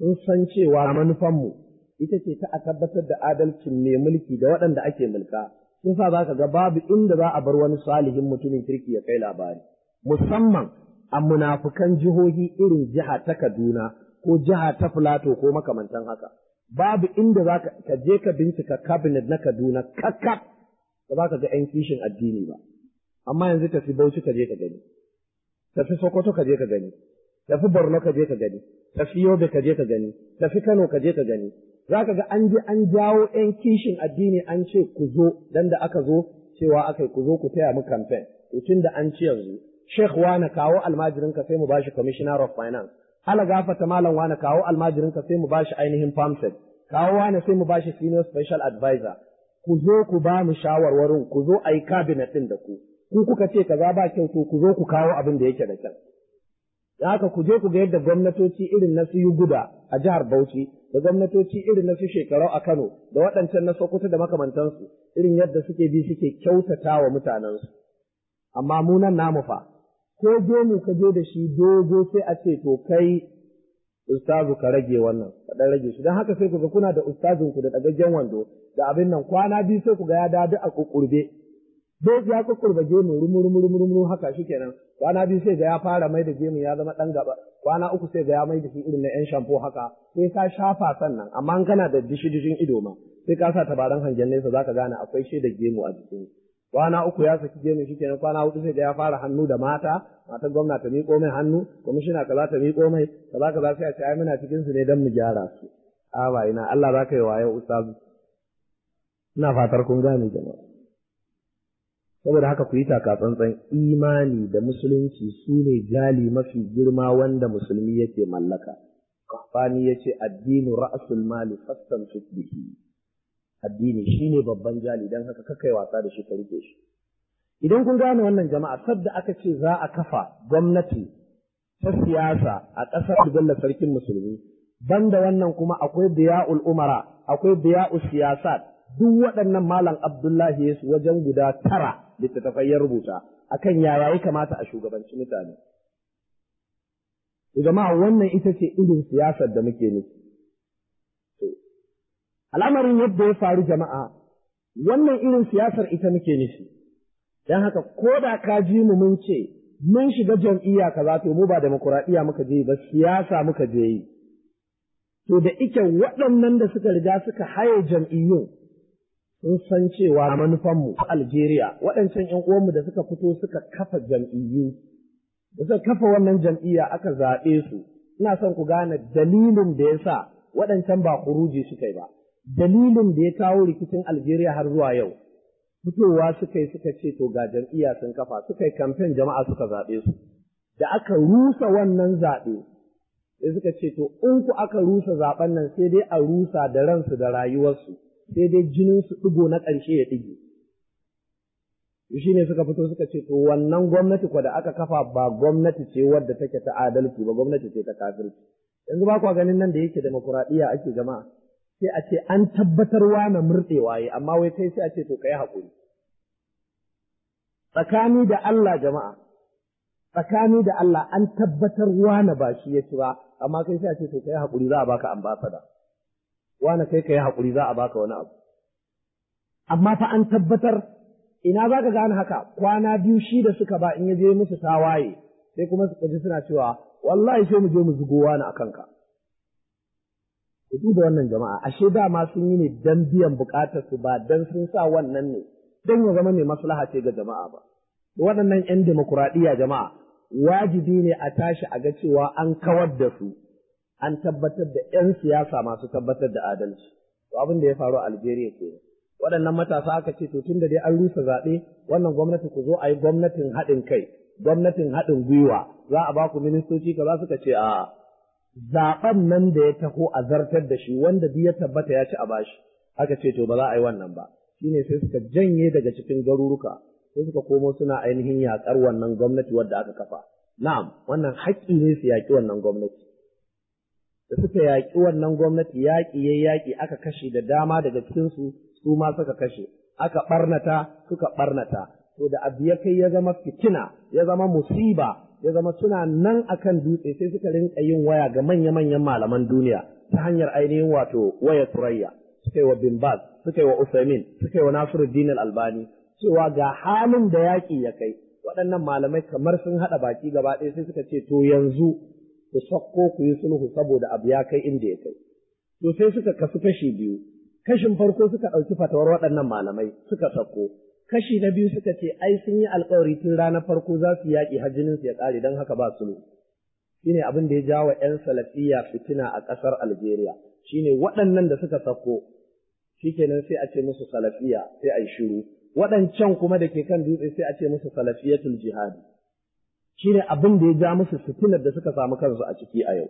sun san cewa manufanmu ita ce ta a tabbatar da adalcin mai mulki da waɗanda ake mulka sun sa za ka ga babu inda za a bar wani salihin mutumin kirki ya kai labari musamman a munafukan jihohi irin jiha ta Kaduna ko jiha ta Filato ko makamantan haka babu inda za ka je ka bincika cabinet na Kaduna kakkaf ba za ka ga 'yan kishin addini ba amma yanzu tafi Bauchi ka je ka gani tafi Sokoto ka je ka gani tafi Borno ka je ka gani tafi Yobe ka je ka gani tafi Kano ka je ka gani za ka ga an je an jawo 'yan kishin addini an ce ku zo dan da aka zo cewa aka ku zo ku taya mu campaign tun da an ci yanzu Sheikh wane kawo almajirin ka sai mu bashi commissioner of finance ala gafata malam wane kawo almajirin ka sai mu bashi ainihin pamphlet kawo wane sai mu bashi senior special advisor ku zo ku ba mu shawarwarin ku zo a yi cabinet din da ku ku kuka ce kaza ba kyau to ku zo ku kawo abin da yake da kyau da haka ku je ku ga yadda gwamnatoci irin na su guda a jihar Bauchi da gwamnatoci irin na su shekarau a Kano da waɗancan na Sokoto da makamantansu irin yadda suke bi suke kyautata wa mutanensu amma mu nan namu fa ko gemu ka je da shi dogo sai a ce to kai ustazu ka rage wannan ka dan rage shi dan haka sai ku ga kuna da ustazun ku da dagaggen wando da abin nan kwana biyu sai ku ga ya dadu a kukurbe dai ya kukurbe gemu rumu rumu rumu rumu haka shikenan kwana biyu sai ga ya fara mai da gemu ya zama dan gaba kwana uku sai ga ya mai da shi irin na yan shampo haka sai ka shafa sannan amma in kana da dishi dishin ido ma sai ka sa tabaran hangen nesa zaka gane akwai shi da gemu a jikin kwana uku ya saki gemu shi kenan kwana hudu sai da ya fara hannu da mata matar gwamna ta miƙo mai hannu kwamishina kaza ta miƙo mai kaza kaza sai a ce ai muna cikin su ne dan mu gyara su a ba ina Allah za ka yi wayo ustazu ina fatar kun gane jama'a saboda haka ku yi taka tsantsan imani da musulunci su ne jali mafi girma wanda musulmi yake mallaka kafani yace addinu ra'sul mali fastamsik bihi addini shine babban jali dan haka kakai wasa da shi ka rike shi idan kun gane wannan jama'a sadda aka ce za a kafa gwamnati ta siyasa a ƙasar Bello sarkin musulmi banda wannan kuma akwai biya'ul umara akwai biya'ul siyasat duk waɗannan malam Abdullahi Yesu wajen guda tara littattafai ya rubuta akan yaya ya kamata a shugabanci mutane jama'a wannan ita ce irin siyasar da muke nufi al'amarin yadda ya faru jama'a wannan irin siyasar ita muke nufi don haka ko da ka ji mu mun ce mun shiga jam'iyya kaza to mu ba demokuraɗiyya muka je ba siyasa muka je yi to da ike waɗannan da suka riga suka haye jam'iyyun sun san cewa manufanmu a Algeria waɗancan ‘yan uwanmu da suka fito suka kafa jam'iyyu da suka kafa wannan jam'iyya aka zaɓe su ina son ku gane dalilin da ya sa waɗancan ba kuruji suka yi ba dalilin da ya kawo rikicin Algeria har zuwa yau, fitowa suka yi suka ce to ga jam'iyya sun kafa suka yi kamfen jama'a suka zaɓe su. Da aka rusa wannan zaɓe, sai suka ce to in ku aka rusa zaɓen nan sai dai a rusa da ransu da rayuwarsu, sai dai jinin su ɗigo na ƙarshe ya ɗige. Shi ne suka fito suka ce to wannan gwamnati kwa da aka kafa ba gwamnati ce wadda take ta adalci ba gwamnati ce ta kafirci. Yanzu ba kwa ganin nan da yake demokuraɗiyya ake jama'a. sai a ce an tabbatarwa na murɗewa yi amma wai kai sai a ce to kai haƙuri tsakani da Allah jama'a tsakani da Allah an tabbatar wane ba shi ya ci ba amma kai sai a ce to kai haƙuri za a baka ambasada wane kai kai haƙuri za a baka wani abu amma fa an tabbatar ina za ka gane haka kwana biyu shi da suka ba in ya je musu tawaye sai kuma su ji suna cewa wallahi sai mu je mu zugo wani a kanka ku duba wannan jama'a ashe dama sun yi ne dan biyan bukatar su ba dan sun sa wannan ne dan ya zama mai maslaha ce ga jama'a ba waɗannan yan demokuraɗiyya jama'a wajibi ne a tashi a ga cewa an kawar da su an tabbatar da yan siyasa masu tabbatar da adalci to abin da ya faru a Algeria ke waɗannan matasa aka ce to tunda dai an rusa zaɓe wannan gwamnati ku zo a yi gwamnatin haɗin kai gwamnatin haɗin gwiwa za a ba ku ministoci kaza suka ce a'a zaɓen nan da ya taho a zartar da shi wanda duk ya tabbata ya ci a bashi aka ce to ba za a yi wannan ba shine sai suka janye daga cikin garuruka sai suka komo suna ainihin yaƙar wannan gwamnati wadda aka kafa na'am wannan haƙƙi ne su yaƙi wannan gwamnati da suka yaƙi wannan gwamnati yaƙi ya yaƙi aka kashe da dama daga cikin su su ma suka kashe aka ɓarnata suka ɓarnata to da abu ya kai ya zama fitina ya zama musiba ya zama suna nan akan dutse sai suka rinka yin waya ga manya-manyan malaman duniya ta hanyar ainihin wato waya turayya suka yi wa bin Baz suka yi wa Usaimin suka yi wa Nasiruddin Albani cewa ga halin da yaƙi ya kai waɗannan malamai kamar sun haɗa baki gaba ɗaya sai suka ce to yanzu ku sakko ku yi sulhu saboda abu ya kai inda ya kai to sai suka kasu kashi biyu kashin farko suka ɗauki fatawar waɗannan malamai suka sakko kashi na biyu suka ce ai sun yi alkawari tun ranar farko za su yaƙi har jinin su ya ƙare don haka ba sulhu shine abin da ya jawo 'yan salafiya fitina a ƙasar Algeria shine waɗannan da suka sako shikenan sai a ce musu salafiya sai a yi shiru waɗancan kuma da ke kan dutse sai a ce musu salafiyatul jihadi shine abin da ya ja musu fitinar da suka samu kansu a ciki a yau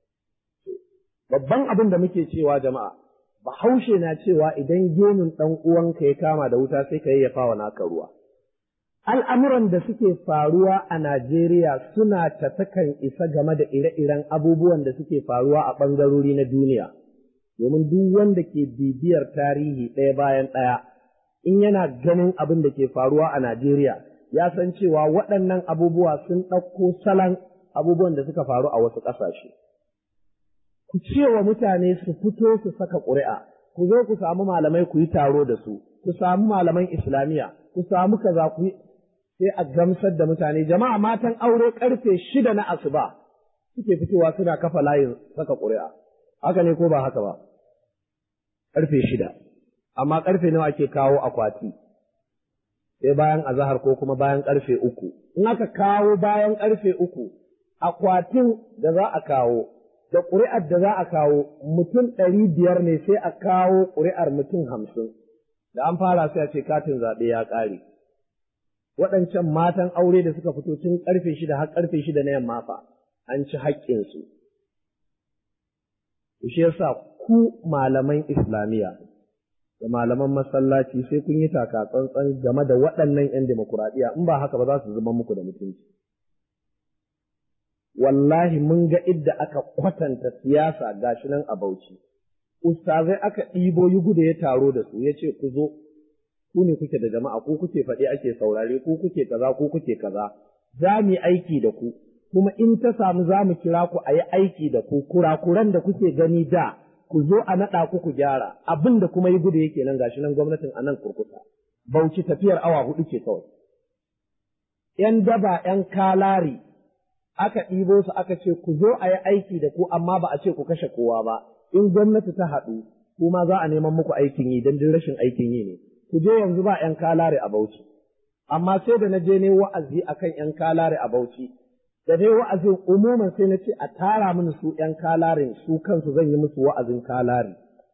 babban abin da muke cewa jama'a bahaushe na cewa idan gemun ɗan uwanka ya kama da wuta sai ka yayyafa wa naka ruwa al'amuran da suke faruwa a Najeriya suna tafakan isa game da ire-iren abubuwan da suke faruwa a ɓangarori na duniya, domin duk wanda ke bibiyar tarihi ɗaya bayan ɗaya, in yana ganin abin da ke faruwa a Najeriya, ya san cewa waɗannan abubuwa sun ɗauko salon abubuwan da suka faru a wasu ƙasashe. Ku ce wa mutane su fito su saka ƙuri'a, ku zo ku samu malamai ku yi taro da su, ku samu malaman Islamiyya, ku samu kaza ku yi sai a gamsar da mutane jama'a matan aure karfe shida na asuba suke fitowa suna kafa layin saka ƙuri'a haka ne ko ba haka ba karfe shida amma karfe nawa ake kawo akwati sai bayan azahar ko kuma bayan karfe uku in aka kawo bayan karfe uku akwatin da za a kawo da ƙuri'ar da za a kawo mutum ɗari biyar ne sai a kawo ƙuri'ar mutum hamsin da an fara sai a ce katin zaɓe ya ƙare waɗancan matan aure da suka fito tun ƙarfe shida har ƙarfe shida na yamma fa an ci haƙƙinsu. Shi yasa ku malaman Islamiyya da malaman masallaci sai kun yi taka tsantsan game da waɗannan ‘yan demokuraɗiyya in ba haka ba za su zama muku da mutunci. Wallahi mun ga idda aka kwatanta siyasa gashi nan a Bauchi. Ustazai aka ɗibo yi guda ya taro da su ya ce ku zo ku ne kuke da jama'a ku kuke faɗi ake saurare ku kuke kaza ku kuke kaza za mu yi aiki da ku kuma in ta samu za mu kira ku a yi aiki da ku kurakuran da kuke gani da ku zo a naɗa ku ku gyara abin da kuma yi gudu yake nan gashi nan gwamnatin a nan kurkusa bauchi tafiyar awa hudu ke kawai ‘yan daba ‘yan kalari aka ɗibo su aka ce ku zo a yi aiki da ku amma ba a ce ku kashe kowa ba in gwamnati ta haɗu kuma za a neman muku aikin yi don rashin aikin yi ne ku je yanzu ba ‘yan kalare a Bauchi, amma sai da na je ne wa'azi a kan ‘yan kalare a Bauchi, da dai wa'azin umuman sai na ce a tara mini su ‘yan kalarin su kansu zan yi musu wa'azin kalare.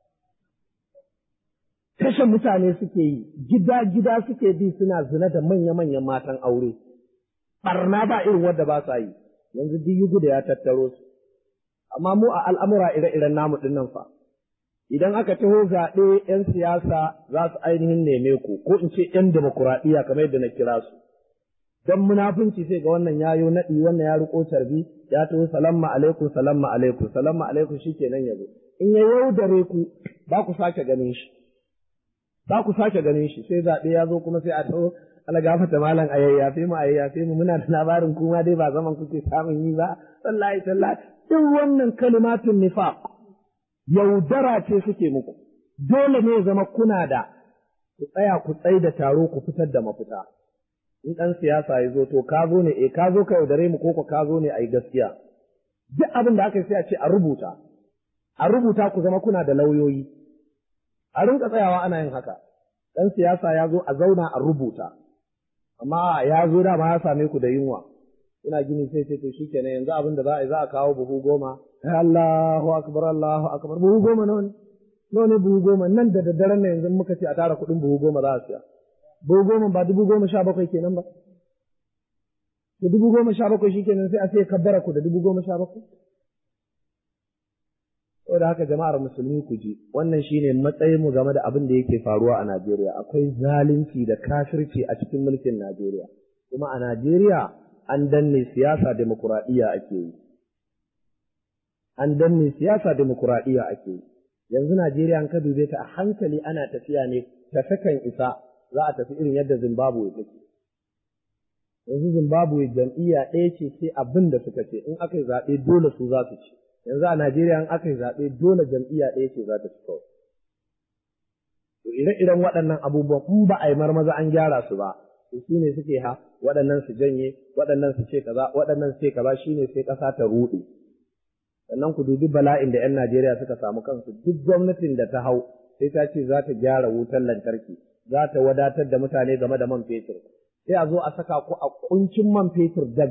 Kashe mutane suke yi, gida-gida suke bi suna zina da manya-manyan matan aure, ɓarna ba irin wadda ba sa yi, yanzu duk yugu da ya tattaro su. Amma mu a al'amura ire-iren namu ɗin nan fa. idan aka taho zaɓe ‘yan siyasa za su ainihin neme ku, ko in ce ‘yan demokuraɗiyya kamar yadda na kira su. Don munafunci sai ga wannan ya yo naɗi, wannan ya riƙo tarbi, ya taho salamma alaikum, salamma alaikum, salamma alaikum shi kenan ya zo. In ya yaudare ku, ba ku sake ganin shi. Ba ku sake ganin shi, sai zaɓe ya zo kuma sai a taho ala gafata malam a yayyafe mu a yayyafe mu muna da labarin kuma dai ba zaman kuke samun yi ba, sallahi sallahi. Duk wannan kalimatun nifaq. yaudara ce suke muku, dole ne zama kuna da ku tsaya ku tsai da taro ku fitar da mafita. In ɗan siyasa ya zo to ka zo ne, eh ka zo ka yaudare mu ko ka zo ne a yi gaskiya. Duk abin da aka yi sai a ce a rubuta, a rubuta ku zama kuna da lauyoyi. A rinka tsayawa ana yin haka. Ɗan siyasa ya zo a zauna a rubuta, amma ya zo dama ya same ku da yunwa. ina gini sai sai to shikenan yanzu abin da za a yi za a kawo buhu goma Allahu akbar Allahu akbar buhu goma nawa ne nawa ne buhu goma nan da daddaren nan yanzu muka ce a tara kuɗin buhu goma za a siya buhu goma ba dubu goma sha bakwai kenan ba da dubu goma sha bakwai shikenan sai a sai kabbara ku da dubu goma sha bakwai saboda haka jama'ar musulmi ku ji wannan shine matsayin mu game da abin da yake faruwa a Najeriya akwai zalunci da kafirci a cikin mulkin Najeriya kuma a Najeriya an danne siyasa demokuraɗiyya ake yi. An danne siyasa demokuraɗiyya ake yi. Yanzu Najeriya an ka dube ta a hankali ana tafiya ne tafi kan isa za a tafi irin yadda Zimbabwe take. yanzu Zimbabwe jam'iyya ɗaya ce sai abin da suka ce in aka yi zaɓe dole su za su ci yanzu a Najeriya in aka yi zaɓe dole jam'iyya ɗaya ce za ta ci kawai to ire-iren waɗannan abubuwan in ba a yi marmaza an gyara su ba to shi ne suke ha waɗannan su janye waɗannan su ce kaza waɗannan su ce kaza shine sai ƙasa ta ruɗe sannan ku dubi bala'in da 'yan Najeriya suka samu kansu duk gwamnatin da ta hau sai ta ce za ta gyara wutar lantarki za ta wadatar da mutane game da man fetur sai a zo a saka ku a kuncin man fetur da